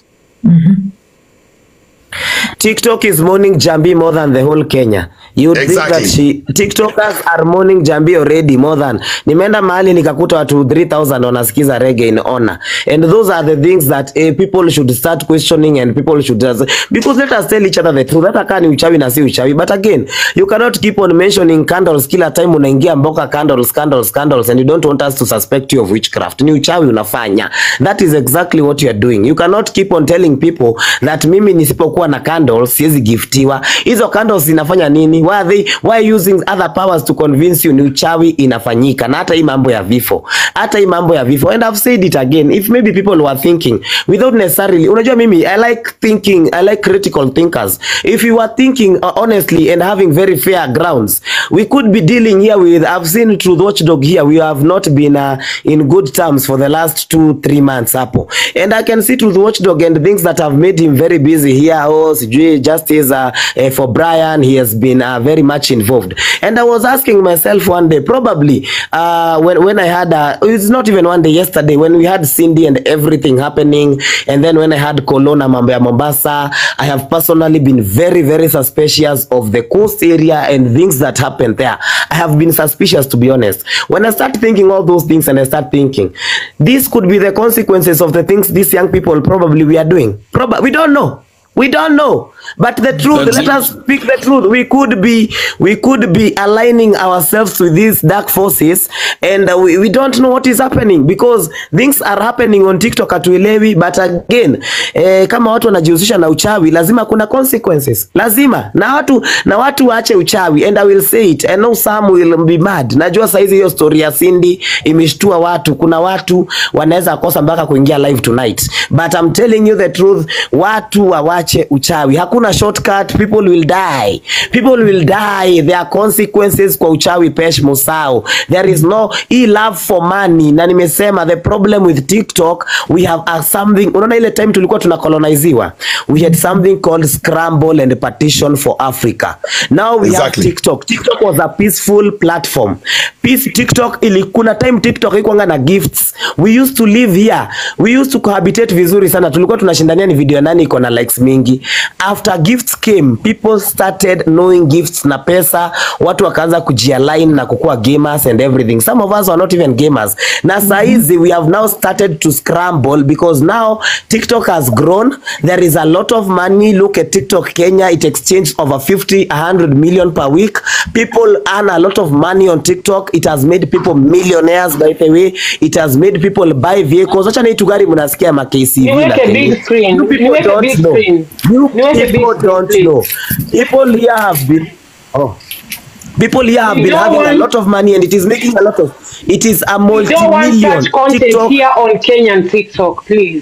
TikTok is mourning Jambi more than the whole Kenya. You would Exactly. think that she TikTokers are mourning Jambi already more than. Nimeenda mahali nikakuta watu 3000 wanasikiza reggae in honor. And those are the things that eh, people should start questioning and people should just, because let us tell each other the truth. Hata kama ni uchawi na si uchawi. But again, you cannot keep on mentioning candles kila time unaingia mboka candles, candles, candles and you don't want us to suspect you of witchcraft. Ni uchawi unafanya. That is exactly what you are doing. You cannot keep on telling people that mimi nisipokuwa na candles siwezi giftiwa. Hizo candles zinafanya nini? Why are they why using other powers to convince you ni uchawi inafanyika? Na hata hii mambo ya vifo. Hata hii mambo ya vifo. And I've said it again. If maybe people were thinking without necessarily unajua mimi I like thinking, I like critical thinkers. If you were thinking uh, honestly and having very fair grounds, we could be dealing here with I've seen Truth Watchdog here. We have not been uh, in good terms for the last two, three months hapo. And I can see Truth Watchdog and things that have made him very busy here. Oh, sijui justice uh, uh, for Brian, he has been uh, very much involved. And I was asking myself one day, probably uh, when, when I had, uh, it's not even one day, yesterday, when we had Cindy and everything happening, and then when I had Kolona mambo ya Mombasa, I have personally been very, very suspicious of the coast area and things that happened there. I have been suspicious, to be honest. When I start thinking all those things and I start thinking, this could be the consequences of the things these young people probably we are doing. Probably, we don't know. We don't know. But the truth, That's let it. us speak the truth. We could be, we could be aligning ourselves with these dark forces, and uh, we, we don't know what is happening because things are happening on TikTok hatuelewi. But again, eh, kama watu wanajihusisha na uchawi, lazima kuna consequences, lazima na watu na watu waache uchawi, and I will say it. I know some will be mad. Najua saizi hiyo story ya Cindy imeshtua watu. Kuna watu wanaweza kosa mpaka kuingia live tonight, but I'm telling you the truth, watu wawache uchawi. Hakuna shortcut, people will die, people will die. There are consequences kwa uchawi. Pesh Musau, there is no hii love for money, na nimesema the problem with TikTok we have a something. Unaona ile time tulikuwa tuna coloniziwa, we had something called scramble and partition for Africa. Now we have Exactly. TikTok. TikTok was a peaceful platform. Peace TikTok ili kuna time TikTok haikuanga na gifts. We used to live here. We used to cohabitate vizuri sana. Tulikuwa tunashindania ni video ya nani iko na likes mingi. After gifts came, people started knowing gifts na pesa. Watu wakaanza kujialign na kukuwa gamers and everything. Some of us are not even gamers. Na saa hizi we have now started to scramble because now TikTok has grown. There is a lot of money. Look at TikTok Kenya. It exchanged over 50, 100 million per week. People earn a lot of money on TikTok. It has made people millionaires by the way. It has made people buy vehicles. Acha na hii tu gari mnasikia ma KCV na Niweke Kenny. big screen. You people Niweke don't big know. screen. You Niweke big people screen, don't please. know. People here have been oh. People here have We been don't having a want- lot of money and it is making a lot of it is a We don't want multi-million such content TikTok here on Kenyan TikTok, please.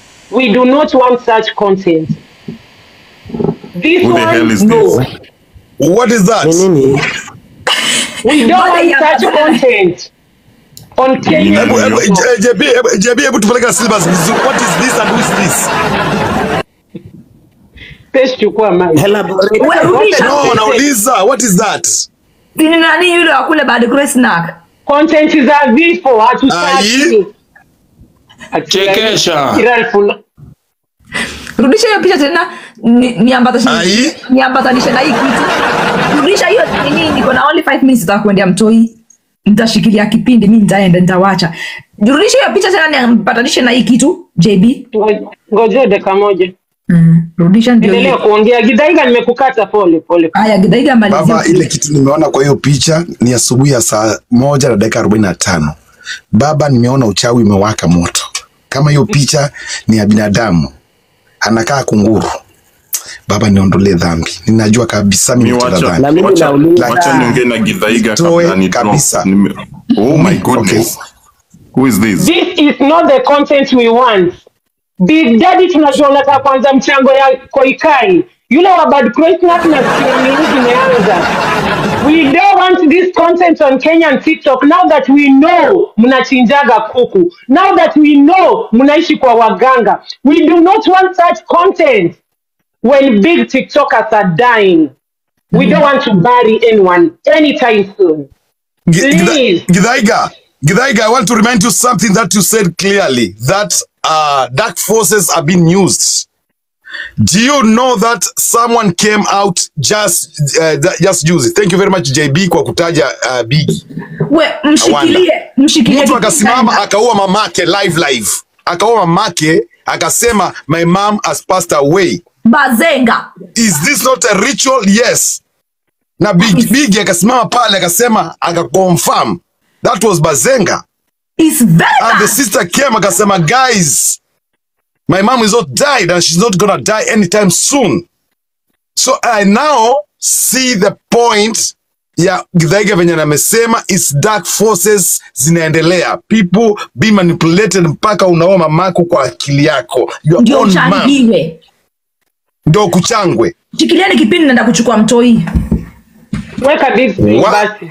We do not want such content. This Who the one, hell is no. this? what is that We don't Mbona want such ya- content on Kenyan Hebu- hebu- TikTok. eh, JB, hebu- JB, hebu tupeleka syllabus vizuri. what is this and who is this Pesa chukua mic. Wewe rudisha. no nauliza what is that Ni nani yule wa kule bad grace snack? Content za vifo hatutaki. Chekesha. Kiralful. Rudisha hiyo picha tena ni- niambatanishe niambatanishe na hii kitu. Rudisha hiyo nini niko na only 5 minutes nitakwenda mtoi. Nitashikilia kipindi mimi nitaenda nitawacha. Rudisha hiyo picha tena niambatanishe na hii kitu JB. Ngoja dakika moja. Mm. Rudisha ndio. Endelea hiyo. kuongea. Gidaiga nimekukata pole pole. Haya Gidaiga malizia. baba ile kitu nimeona kwa hiyo picha ni asubuhi ya saa moja na dakika arobaini na tano baba nimeona uchawi umewaka moto kama hiyo picha ni ya binadamu anakaa kunguru baba niondolee dhambi ninajua kabisa mimi Mi nitenda wacha, dhambi wacha, Lakini wacha niongee na Githaiga toe kabla ni drop. kabisa. Nime- Oh my goodness. Who is this? This is not the content we want. Big Daddy tunajua unataka kwanza mchango ya Koikai. Yule wa Bad Christmas na Steven News imeanza. We don't want this content on Kenyan TikTok now that we know mnachinjaga kuku. Now that we know mnaishi kwa waganga. We do not want such content when big TikTokers are dying. We don't want to bury anyone anytime soon. Please. Githaiga, Githaiga, I want to remind you something that you said clearly that uh, dark forces are being used. Do you know that someone came out just uh, that- just use it? Thank you very much JB kwa kutaja uh, Big. we mshikilie mshikilie Mtu akasimama akaua mamake live live, akaua mamake akasema my mom has passed away. bazenga Is this not a ritual? Yes. Na Big Big akasimama pale akasema akaconfirm that was Bazenga. Is And the sister came akasema guys my mom is not died and she's not gonna die anytime soon. So I now see the point ya Githaiga venye namesema is dark forces zinaendelea. People be manipulated mpaka unaoa mamako kwa akili yako. Your ndio own mom. uchangiwe Ndio kuchangwe. shikilieni kipindi naenda kuchukua mtoi Weka this Wa-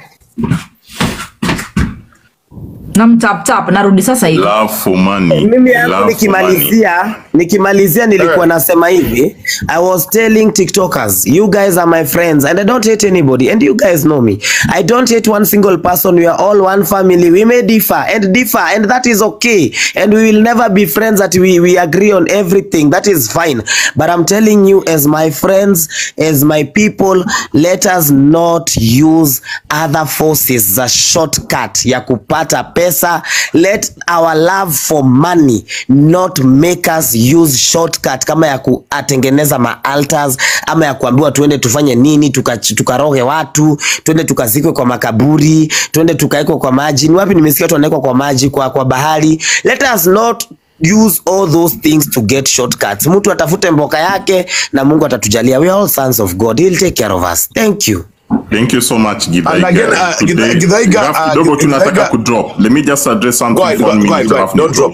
na mtaptap narudi sasa hivi Love for money. mimi yangu Love for money. nikimalizia nikimalizia nilikuwa nasema hivi i was telling tiktokers you guys are my friends and i don't hate anybody and you guys know me i don't hate one single person we are all one family we may differ and differ and that is okay and we will never be friends that we, we agree on everything that is fine but i'm telling you as my friends as my people let us not use other forces za shortcut ya kupata pesa let our love for money not make us use shortcut kama ya kuatengeneza maaltars ama ya kuambiwa tuende tufanye nini tuka- tukaroge watu tuende tukazikwe kwa makaburi tuende tukaekwe kwa maji ni wapi nimesikia watu wanawekwa kwa maji kwa, kwa bahari let us not use all those things to get shortcuts mtu atafute mboka yake na mungu atatujalia we are all sons of god he'll take care of us thank you Thank you so much, And again, Githaiga. uh, Today, Githa- Githaiga, draft uh, kidogo Gith- tunataka Githaiga- kudrop. Let me just address something Go ahead, for go, one go minute. ahead, go ahead. alafu Don't nidrop.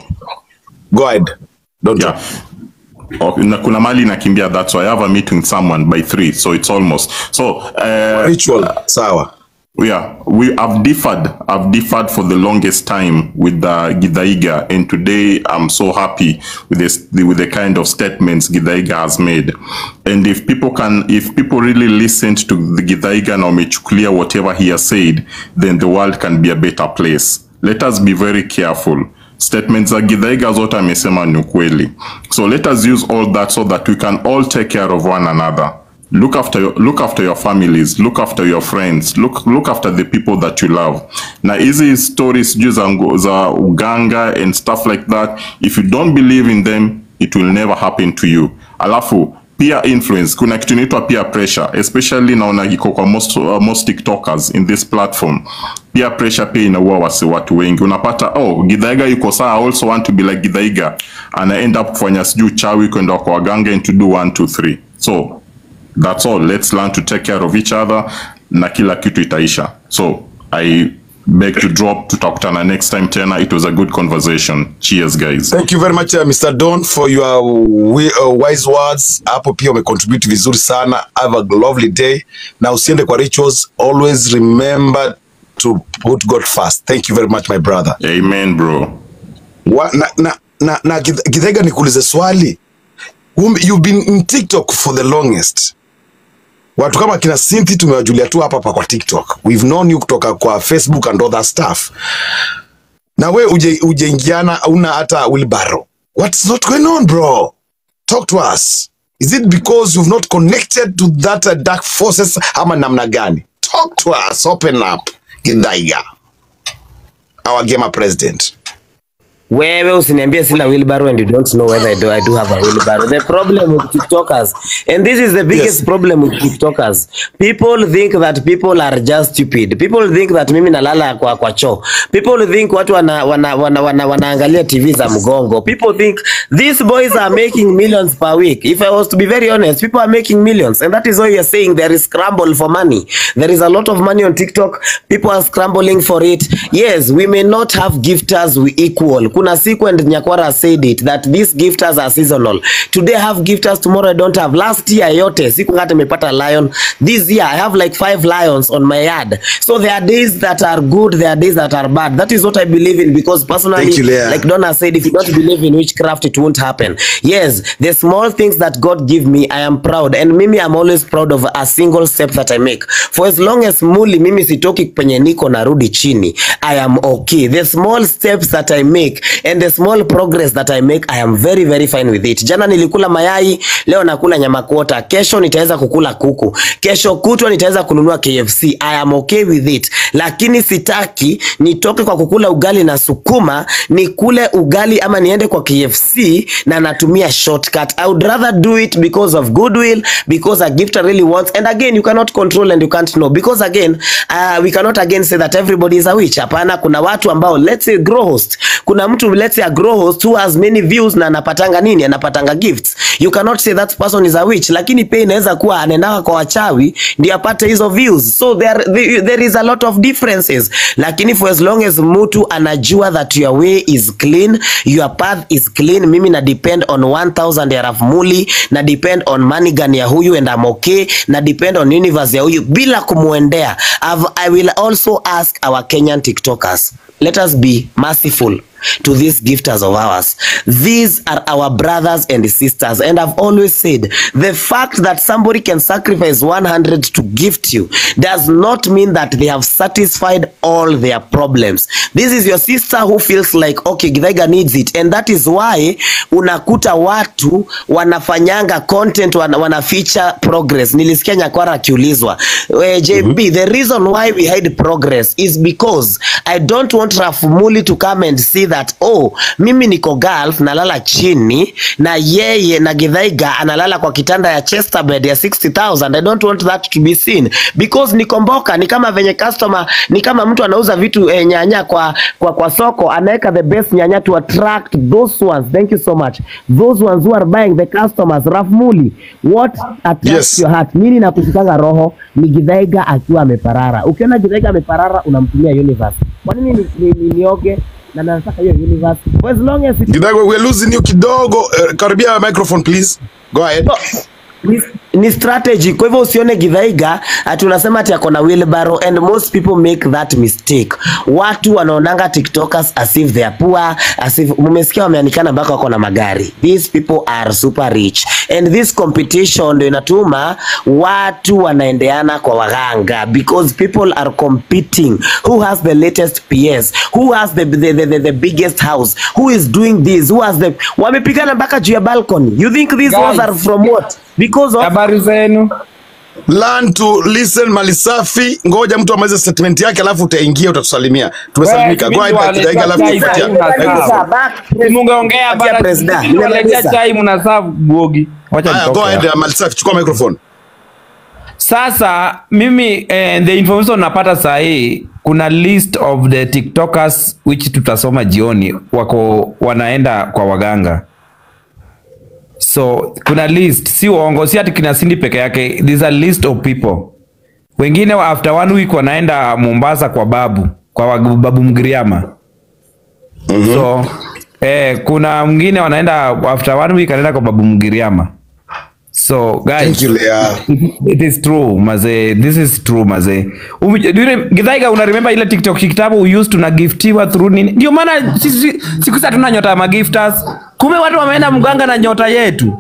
Go ahead. Don't yeah. Okay, na kuna mali nakimbia that's why I have a meeting with someone by three so it's almost so uh, ritual sawa yeah we have differed i've differed for the longest time with the gidaiga and today i'm so happy with this with the kind of statements gidaiga has made and if people can if people really listened to the gidaiga na wamechukulia whatever he has said then the world can be a better place let us be very careful statements za gidhaiga zote amesema ni ukweli so let us use all that so that we can all take care of one another look after your, look after your families look after your friends look, look after the people that you love na hizi stories sijui za, ngo- za uganga and stuff like that if you don't believe in them it will never happen to you alafu peer influence kuna kitu inaitwa peer pressure especially naona iko kwa most, uh, most tiktokers in this platform peer pressure pia inaua wasi watu wengi unapata oh gidhaiga yuko saa I also want to be like gidhaiga ana end up kufanya sijuu chawi kwenda kwa waganga and to do one two three so that's all let's learn to take care of each other na kila kitu itaisha so i beg to drop tutakutana next time tena it was a good conversation cheers guys Thank you very much uh, Mr. Don for your wi- uh, wise words. Hapo pia umecontribute vizuri sana. Have a lovely day. Na usiende kwa rituals. Always remember to put God first. Thank you very much my brother. Amen bro. Wa, na na na, na Gith- Githaiga nikuulize swali. Um, you've been in TikTok for the longest. Watu kama kina Cynthia tumewajulia tu hapa hapa kwa TikTok. We've known you kutoka kwa Facebook and other stuff. Na we uje ujeingiana una hata wheelbarrow. What's not going on bro? Talk to us. Is it because you've not connected to that uh, dark forces ama namna gani? Talk to us. Open up. Githaiga. Our gamer president. wewe usiniambie sina wheelbarrow and you don't know whether I do, I do have a wheelbarrow. The problem with TikTokers, and this is the biggest problem with TikTokers, people think that people are just stupid. People think that mimi nalala kwa, kwa choo. People think watu wana, wana, wana, wana, wanaangalia TV za mgongo. People think these boys are making millions per week. If I was to be very honest, people are making millions. And that is why we are saying there is scramble for money. There is a lot of money on TikTok. People are scrambling for it. Yes, we may not have gifters we equal. Kuna siku and Nyakwara said it that these gifters are seasonal. Today I have gifters, tomorrow I don't have. Last year yote siku hata nimepata lion. This year I have like five lions on my yard. So there are days that are good, there are days that are bad. That is what I believe in because personally, Thank you, Leah. like Donna said, if you don't believe in witchcraft, it won't happen. Yes, the small things that God give me, I am proud. And mimi, I'm always proud of a single step that I make. For as long as muli mimi sitoki penye niko narudi chini, I am okay. The small steps that I make and the small progress that I make, I am very very fine with it. Jana nilikula mayai, leo nakula nyama kuota, kesho nitaweza kukula kuku, kesho kutwa nitaweza kununua KFC. I am okay with it, lakini sitaki nitoke kwa kukula ugali na sukuma nikule ugali ama niende kwa KFC na natumia shortcut. I would rather do it because of goodwill, because a gifter really wants. And again, you cannot control and you can't know because again, uh, we cannot again say that everybody is a witch. Hapana, kuna watu ambao let's say grow host. Kuna mtu let's say a grow host who has many views na anapatanga nini? Anapatanga gifts. You cannot say that person is a witch, lakini pia inaweza kuwa anaendaka kwa wachawi ndio apate hizo views. So there, there, there is a lot of differences. Lakini for as long as mtu anajua that your way is clean, your path is clean, mimi na depend on 1000 ya Rafmuli, na depend on Manigan ya huyu and I'm okay, na depend on universe ya huyu bila kumwendea. I've- I will also ask our Kenyan TikTokers, let us be merciful to these gifters of ours. These are our brothers and sisters. And I've always said the fact that somebody can sacrifice 100 to gift you does not mean that they have satisfied all their problems. This is your sister who feels like, okay, Githaiga needs it. And that is why unakuta watu wanafanyanga content, wana, wana feature progress. Nilisikia Nyakwara akiulizwa, eh, JB, the reason why we hide progress is because I don't want Rafumuli to come and see that oh, mimi niko Gulf nalala chini na yeye na Githaiga analala kwa kitanda ya Chester bed ya 60000 I don't want that to be seen because nikomboka ni kama venye customer ni kama mtu anauza vitu eh, nyanya kwa, kwa kwa soko anaweka the best nyanya to attract those ones thank you so much those ones who are buying the customers Rafmuli what attracts Yes. your heart mimi nakushikanga roho ni Githaiga akiwa ameparara ukiona Githaiga ameparara unamtumia universe kwa nini ni, ni, ni, nioge na nataka hiyo universe for as long as it Kidogo, we're losing you kidogo. Uh, karibia microphone please. Go ahead. ni, ni strategy kwa hivyo usione Githaiga ati unasema ati ako na wheelbarrow and most people make that mistake watu wanaonanga tiktokers as if they are poor as if mumesikia wameanikana mpaka wako na magari these people are super rich and this competition ndio inatuma watu wanaendeana kwa waganga because people are competing who has the latest PS who has the, the, the, the, the biggest house who is doing this who has the wamepigana mpaka juu ya balcony you think these Guys. ones are from what because of habari zenu learn to listen malisafi ngoja mtu amalize statement yake alafu utaingia utatusalimia tumesalimika go ahead Kidaiga, alafu tupatia microphone. mungeongea Patia bana, president. sisi tunaletea Nimemaliza. chai mnasaa bogi wacha Haya, nitoke go ahead hapa. malisafi chukua microphone Sasa mimi eh, the information napata saa hii kuna list of the tiktokers which tutasoma jioni wako wanaenda kwa waganga so kuna list si uongo si ati kina Cindy peke yake there's a list of people wengine wa- after one week wanaenda Mombasa kwa babu kwa wa- babu Mgiriama so eh, kuna mwingine wanaenda after one week anaenda kwa babu Mgiriama so guys Thank you, Leah. it, it is true maze this is true maze Um, do you rem- Githaiga una remember ile tiktok kitabu we used to na giftiwa through nini ndio maana sisi siku hizi hatuna nyota ya magifters kumbe watu wameenda mganga na nyota yetu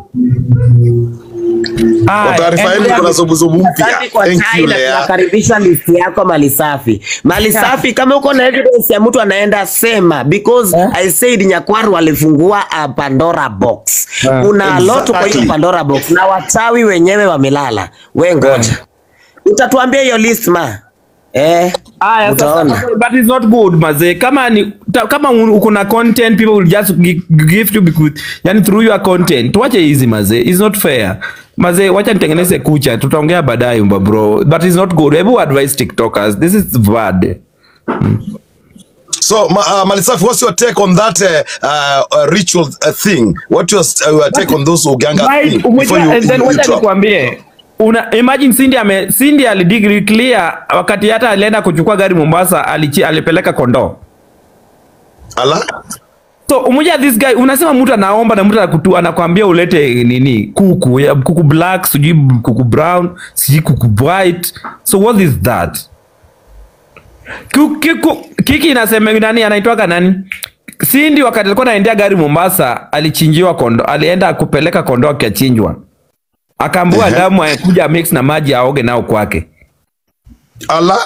kwa Aya, taarifa yenu endelea. kuna zubuzubu mpya Asante kwa thank chai you na Leah tunakaribisha list yako malisafi malisafi kama uko na evidence ya mtu anaenda sema because i said nyakwaru alifungua a pandora box Ah, kuna a lot kwa hiyo exactly. pandora box na wachawi wenyewe wamelala we ngoja utatuambia hiyo list ma eh, Aya, utaona. sasa, but it's not good mazee. Kama ni ta, kama un- uko na content people will just gi- give you because yani through your content. Tuache hizi mazee. It's not fair. Mazee, wacha nitengeneze kucha. Tutaongea baadaye mba bro. But it's not good. Hebu advise TikTokers. This is bad. So, ma, uh, Malisafi, what's your take on that uh, uh, uh, ritual uh, thing? What's your uh, take on those Uganga Right, thing? umejua, Before you, and then you, you wacha drop? nikwambie una imagine Cindy ame Cindy alidigri clear wakati hata alienda kuchukua gari Mombasa alichi, alipeleka kondoo. Ala? So umoja this guy unasema mtu anaomba na mtu anakutu anakwambia ulete nini kuku ya kuku black sijui kuku brown sijui kuku white so what is that Ku- kiku- kiki inasema nani anaitwaga nani Cindy wakati alikuwa anaendea gari Mombasa alichinjiwa kondo alienda kupeleka kondoo akachinjwa akaambua Ehe. damu akuja mix na maji aoge nao kwake ala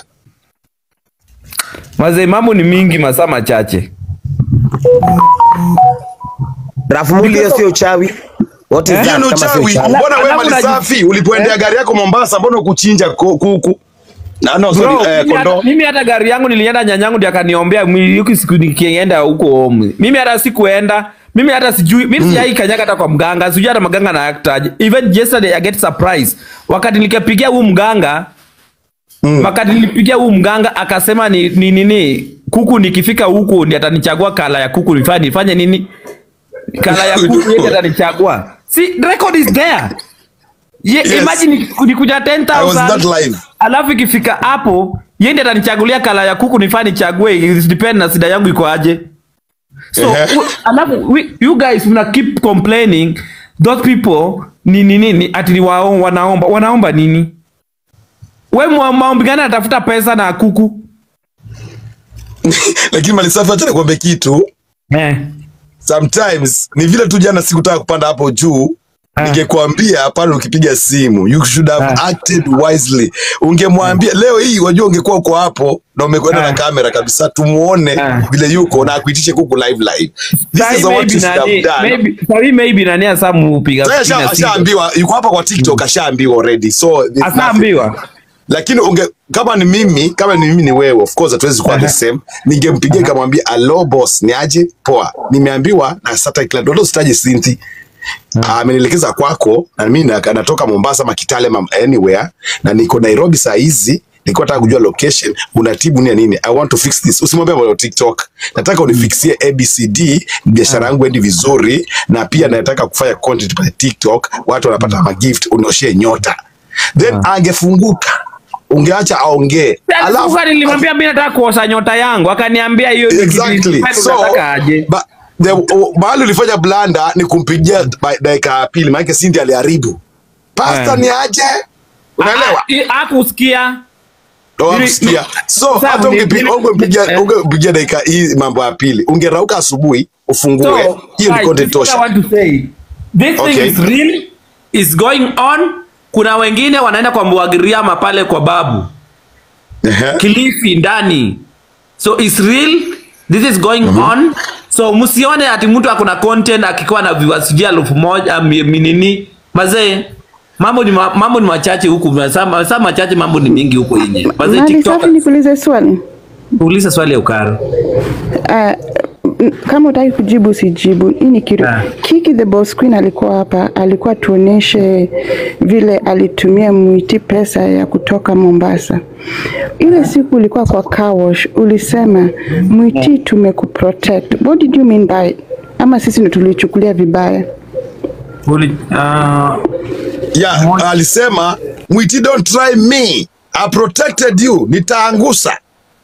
mazee mambo ni mingi masaa machache Rafumuli, hiyo sio uchawi. What is Hiyo that ni kama sio uchawi. uchawi? Mbona wewe Alafu naji- Malisafi ulipoendea gari yako Mombasa, mbona ukuchinja ku- kuku? Na no, sorry, Bro, eh, mimi hata- kondoo. mimi hata gari yangu nilienda nyanyangu ndio akaniombea mwili yuki siku nikienda huko home. Mimi hata sikuenda. Mimi hata sijui, mimi sijai kanyaga hata kwa mganga, sijui hata mganga na actaje. Even yesterday I get surprise. Wakati nikapigia huu mganga, wakati nilipigia huu mganga akasema ni ni nini, kuku nikifika huku ndiye atanichagua kala ya kuku nifanye nifanye nini? Kala ya kuku yeye ndiye atanichagua. See, record is there. Ye, Yes. imagine ni- nikuja I was 10,000 that live. alafu ikifika hapo yeye ndiye atanichagulia kala ya kuku nifaa nichague it depend na sida yangu iko aje so Ehe. u- alafu we, you guys mna keep complaining those people ni nini ni ati ni wao wanaomba wanaomba nini we mwa- maombi gani anatafuta pesa na kuku Lakini Malisafi, acha nikwambie kitu. eh. Sometimes ni vile tu jana sikutaka kupanda hapo juu ningekwambia pale ukipiga simu you should have acted wisely ungemwambia leo hii wajua ungekuwa uko hapo na umekwenda na kamera kabisa tumuone vile yuko na akuitishe kuku live live this Sahi is what maybe you should have nani- done maybe- sahi maybe nani asa mupiga Sasa picha asha- simu. ashaambiwa yuko hapa kwa TikTok ashaambiwa already so there's nothing. Ashaambiwa? lakini unge kama ni mimi kama ni mimi ni wewe of course hatuwezi kuwa the same ningempigia nikamwambia alo boss ni aje poa nimeambiwa na Saturday Clan ndio sitaje Sinti amenielekeza kwako na mimi na- natoka Mombasa ama Kitale ma- anywhere na niko Nairobi saa hizi nilikuwa nataka kujua location unatibu nini nini i want to fix this usimwambie mambo ya TikTok nataka unifixie ABCD biashara yangu endi vizuri na pia nataka kufanya content pale TikTok watu wanapata magift unioshie nyota then angefunguka ungeacha aongee Alafu nilimwambia mimi nataka kuosha nyota yangu, akaniambia hiyo ndio kitu exactly nilifanya, so unataka aje. ba- the- o- mahali ulifanya blanda ni kumpigia ba- dakika ya pili maanake Cindy aliharibu pasta Eh. ni aje unaelewa Hakusikia. Ndio hakusikia. so Sasa hata ni- ungepi- ungempigia ungempigia dakika hii mambo ya pili ungerauka asubuhi ufungue So, hiyo ni guys, content this is what I tosha want to say. This Okay. thing is real, is going on. Kuna wengine wanaenda kwa Mbwagiriama pale kwa babu Kilifi ndani, so it's real. This is going on. So msione ati mtu akona content akikuwa na viewers sijui elfu moja mi- mi- nini mazee. Mambo ni ma, mambo ni machache huku, masaa masaa machache, mambo ni mingi huko nje. Mazee Mali TikTok, safi, nikuulize swali. uliza swali ya ukara. Ah, m- kama utaki kujibu usijibu. Hii ni kitu. Kiki the Boss Queen alikuwa hapa, alikuwa tuoneshe vile alitumia Mwiti pesa ya kutoka Mombasa. Ile siku ulikuwa kwa car wash, ulisema Mwiti tumekuprotect. What did you mean by? Ama sisi ndio tulichukulia vibaya? Uli, uh, yeah, alisema Mwiti don't try me I protected you nitaangusa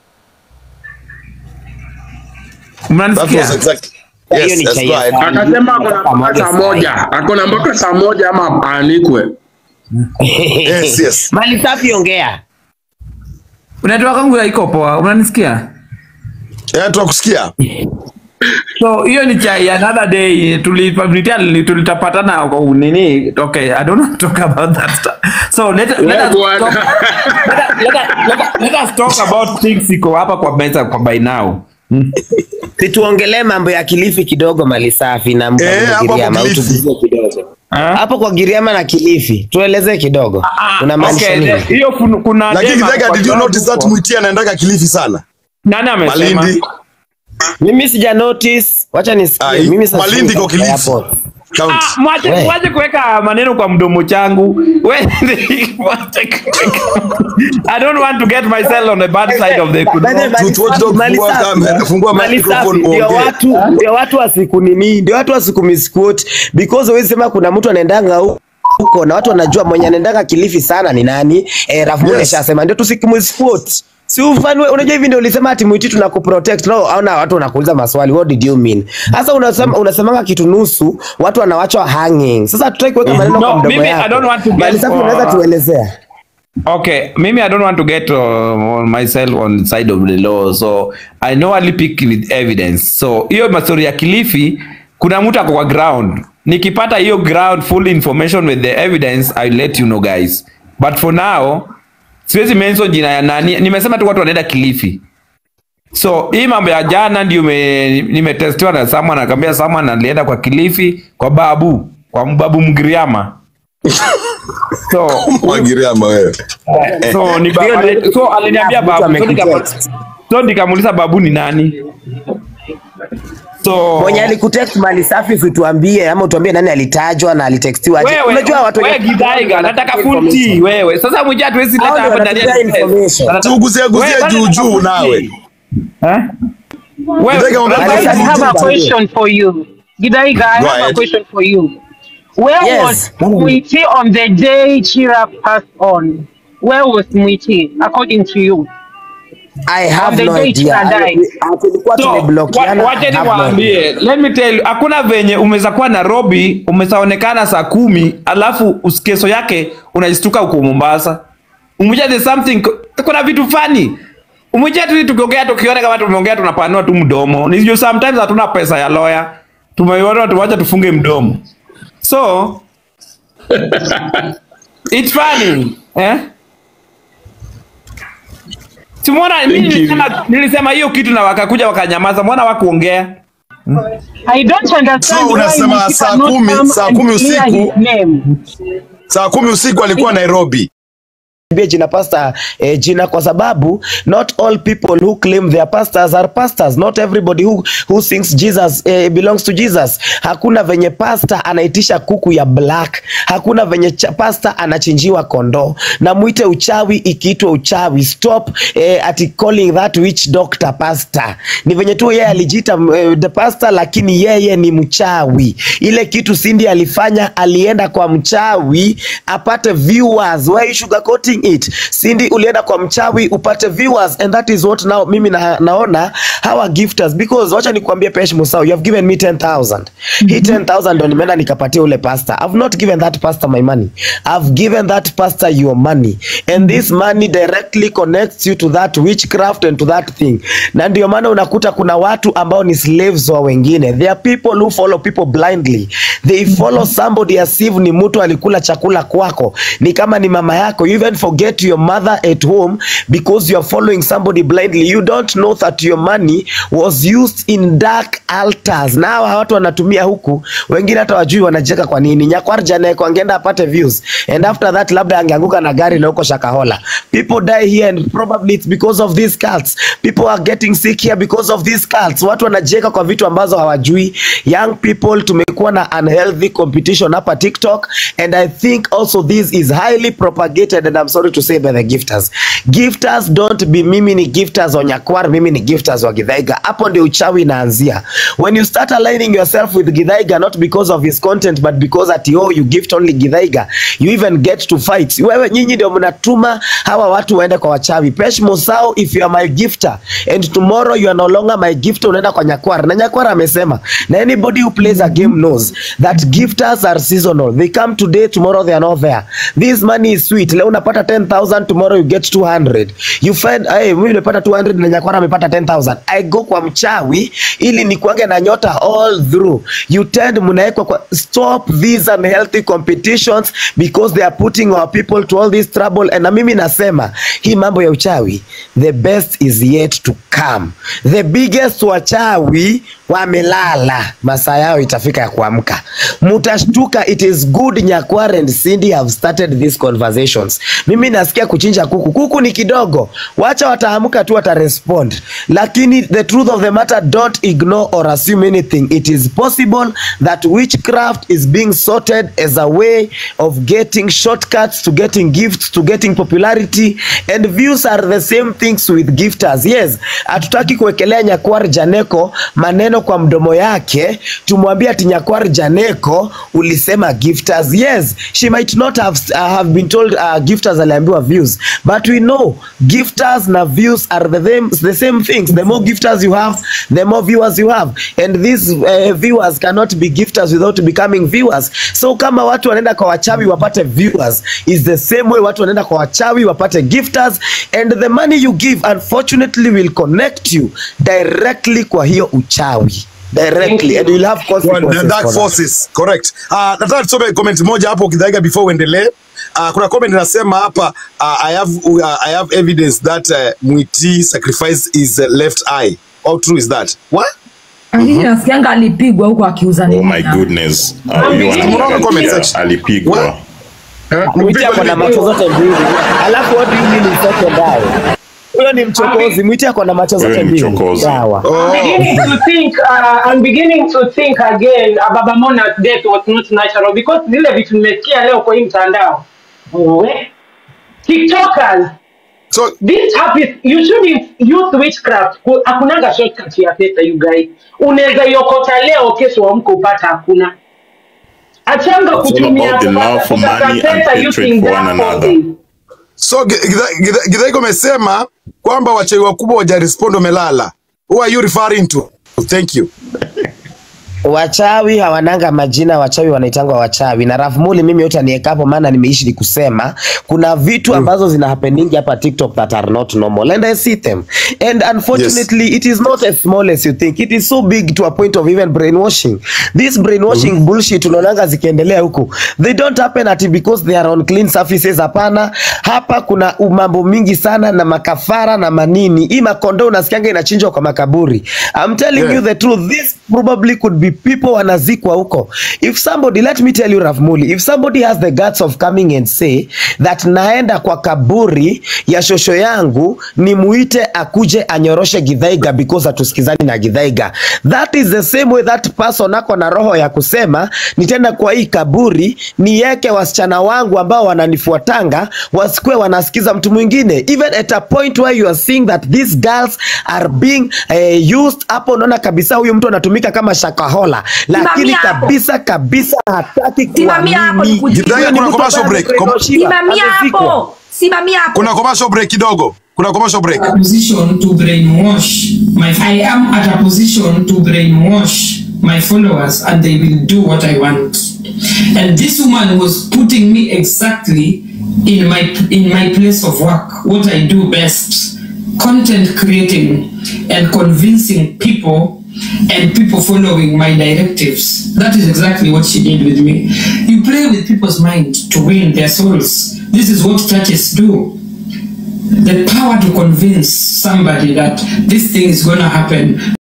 That was exactly Yes, that's right. akasema akona mpaka saa moja akona mpaka saa moja ama aanikwe yes, yes. Mali safi, ongea. Network yangu haiko poa, unanisikia? Eh, tunakusikia. So hiyo ni chai another day tulipablitia tulitapatana kwa nini? Okay, I don't want to talk about that stuff. So let, let, Yeah, us, bwana. talk, let, let, let, let us talk about things iko hapa kwa meza kwa by now. Situongelee mambo ya Kilifi kidogo, mali safi na Eh, hapo hapo Mgiriama, Kilifi. utuguzie kidogo. hapo kwa Giriama na Kilifi, tuelezee kidogo unamaanisha okay, nini? the- hiyo kun- kuna Lakini dema Githaiga, kwa did you ground notice that huko. Mwiti anaendaga Kilifi sana? Nani amesema? Malindi. Mimi sija notice, wacha nisikie. Ai, Mimi sasa Malindi siko iko Kilifi. airport. Ah, mwache We. mwache kuweka maneno kwa mdomo changu. We, mwache kuweka- I don't want to get myself on the bad side of the By the way, mali safi- mali safi, ndio watu ndio watu wasiku nini, ndio watu wasiku misquote because huwezi sema kuna mtu anaendanga hu- huko na watu wanajua mwenye anaendanga Kilifi sana ni nani. Eh, Rafu Yes. yes. shasema ndio tusikumsquote. Si ufanye unajua hivi ndio ulisema ati mwiti tunakuprotect. No, aona watu wanakuuliza maswali. What did you mean? Sasa unasema unasemanga kitu nusu, watu wanawachwa hanging. Sasa tutaki kuweka maneno No, kwa mdomo mimi, yako. I don't want to Mali get, safi unaweza uh, tuelezea. Okay, maybe I don't want to get uh, myself on the side of the law, so I know only pick with evidence. So hiyo mastori ya Kilifi, kuna mtu ako kwa ground. Nikipata hiyo ground full information with the evidence, I'll let you know guys. But for now, siwezi mention jina ya nani. Nimesema tu watu wanaenda Kilifi. So hii mambo ya jana ndio me- nimetestiwa na someone akaambia someone alienda kwa Kilifi kwa babu, kwa babu Mgiriama. So Mwagiriama wewe. so ni baba so aliniambia babu so nika- so nikamuuliza babu ni nani so Mwenye alikutext mali safi usituambie ama utuambie nani alitajwa na alitextiwa aje. wewe Unajua watu wewe wenye- Githaiga nataka full tea wewe sasa mmoja hatuwezi leta Hao ndio hapa ndani ya wanatupea information. Tuguzie guzie Wewe, juu nataka juu full nawe. tea. Eh? Wewe Githaiga, ongea I juu have a juu. question for you. Gidaiga, I Go have a ahead. question for you. Where Yes. was Mwiti on the day Chira passed on? Where was Mwiti, according to you? I have On the no day idea. Chira died. Tulikuwa So, tumeblokiana. wa- wacha I have no niwaambie, let me tell you, hakuna venye umeweza kuwa Nairobi umezaonekana saa kumi alafu us- kesho yake unajistuka huko Mombasa. Umoja there's something, kuna vitu fani umoja tu tukiongea tukiona kama tumeongea tunapanua tu mdomo. Ni juu sometimes hatuna pesa ya lawyer. Tumeona tuwacha tufunge mdomo. So it's funny, eh? Simona, mimi nilisema nilisema hiyo kitu na wakakuja wakanyamaza, mbona wakuongea? I don't understand So why unasema Mwiti saa cannot kumi, come saa and kumi clear usiku? his name. Saa kumi usiku alikuwa Nairobi. Niambie jina pastor eh, jina kwa sababu not all people who claim they are pastors are pastors not everybody who, who thinks Jesus eh, belongs to Jesus hakuna venye pastor anaitisha kuku ya black hakuna venye cha, pastor anachinjiwa kondoo na mwite uchawi ikiitwa uchawi stop eh, ati calling that witch doctor pastor ni venye tu yeye alijiita eh, the pastor lakini yeye ni mchawi ile kitu Cindy alifanya alienda kwa mchawi apate viewers why you sugarcoating it Cindy ulienda kwa mchawi upate viewers and that is what now mimi na, naona hawa gifters because wacha nikwambie Pesh Musau you have given me 10000 hii 10000 ndo nimeenda nikapatia ule pastor I've not given that pastor my money I've given that pastor your money and this money directly connects you to that witchcraft and to that thing na ndio maana unakuta kuna watu ambao ni slaves wa wengine there are people who follow people blindly they follow somebody as if ni mtu alikula chakula kwako ni kama ni mama yako you even forget your mother at home because you are following somebody blindly you don't know that your money was used in dark altars na hawa watu wanatumia huku wengine hata wajui wanacheka kwa nini nyakwar jana yako angeenda apate views and after that labda angeanguka na gari na huko shakahola people die here and probably it's because of these cults people are getting sick here because of these cults watu wanajeka kwa vitu ambazo hawajui young people tumekuwa na unhealthy competition hapa tiktok and i think also this is highly propagated and i'm sorry to say by the gifters gifters don't be mimi ni gifters wa nyakwar mimi ni gifters wa githaiga hapo ndio uchawi inaanzia when you start aligning yourself with githaiga not because of his content but because at oh you gift only githaiga you even get to fight wewe nyinyi ndio mnatuma hawa watu waende kwa wachawi pesh musau if you are my gifter and tomorrow you are no longer my gifter unaenda kwa nyakwar na nyakwar amesema na anybody who plays a game knows that gifters are seasonal they come today tomorrow they are not there this money is sweet leo unapata 10000 tomorrow you get 200 you find hey, mimi nimepata 200 na nyakwara amepata 10000 i go kwa mchawi ili nikuange na nyota all through you tend mnawekwa kwa stop these unhealthy competitions because they are putting our people to all this trouble and na mimi nasema hii mambo ya uchawi the best is yet to come the biggest wachawi wamelala masaa yao itafika ya kuamka mutashtuka it is good nyakware and cindy have started these conversations mimi nasikia kuchinja kuku kuku ni kidogo wacha wataamka tu watarespond lakini the truth of the matter don't ignore or assume anything it is possible that witchcraft is being sorted as a way of getting shortcuts to getting gifts to getting popularity and views are the same things with gifters yes hatutaki kuwekelea nyakwar janeko maneno kwa mdomo yake tumwambie ati nyakwar janeko ulisema gifters yes she might not have, uh, have been told uh, gifters aliambiwa views but we know gifters na views are the same, the same things the more gifters you have the more viewers you have and these uh, viewers cannot be gifters without becoming viewers so kama watu wanaenda kwa wachawi wapate viewers is the same way watu wanaenda kwa wachawi wapate gifters and the money you give unfortunately will connect you directly kwa hiyo uchawi directly and you'll have Well, consequences the dark for that. forces correct. Uh, nataka tusome comment moja hapo Kidhaiga before uendelee. Uh, kuna comment inasema hapa uh, I have uh, I have evidence that uh, Mwiti sacrifice his uh, left eye. How true is that? What? Lakini nasikianga alipigwa huko akiuza Oh nini. my goodness. Uh, I'm huyu beginning to anaangalia comment section. alipigwa. Mwiti ako na macho zote mbili alafu what do you mean is second eye? huyo ni mchokozi mwiti ako na macho zote mbili sawa I'm beginning to think, uh, I'm beginning to think again, uh, Baba Mona's death was not natural because zile vitu nimesikia leo kwa hii mtandao. We, TikTokers. So this app is, you shouldn't use witchcraft. Ku- Hakunanga shortcut ya pesa you guys. Unaweza iokota leo kesho amko upata hakuna. Achanga It's all kutumia about the love for kupata money and pesa hatred using for dark one another. forces. So Gidhaiga umesema kwamba wachawi wakubwa wajarespond wamelala. Who are you referring to? Thank you. wachawi hawananga majina wachawi wanaitangwa wachawi na rafmuli mimi yote anieka hapo maana nimeishi ni kusema kuna vitu ambazo zina happening hapa tiktok that are not normal and i see them and unfortunately it is not as small as you think it is so big to a point of even brainwashing this brainwashing bullshit unaonanga zikiendelea huku they don't happen ati because they are on clean surfaces hapana hapa kuna mambo mingi sana na makafara na manini hii makondo unasikianga inachinjwa kwa makaburi i'm telling Yeah. you the truth this probably could be people wanazikwa huko if somebody let me tell you Rafmuli if somebody has the guts of coming and say that naenda kwa kaburi ya shosho yangu nimuite akuje anyoroshe Githaiga because hatusikizani na Githaiga that is the same way that person ako na roho ya kusema nitenda kwa hii kaburi niweke wasichana wangu ambao wananifuatanga wasikue wanasikiza mtu mwingine even at a point where you are seeing that these girls are being uh, used hapo unaona kabisa huyu mtu anatumika kama shakahola lakini Simamia hapo. kabisa kabisa hataki Simamia hapo kuamini. nikujibu. Gidhaiga, Huyu ni kuna mtu commercial ambaye break. Com- amebrainwashiwa, Simamia amezikwa. hapo. Simamia hapo. Kuna commercial break kidogo. Kuna commercial break. a position to brainwash my I am at a position to brainwash my followers and they will do what I want. And this woman was putting me exactly in my in my place of work, what I do best. Content creating and convincing people and people following my directives. That is exactly what she did with me. You play with people's mind to win their souls. This is what churches do the power to convince somebody that this thing is going to happen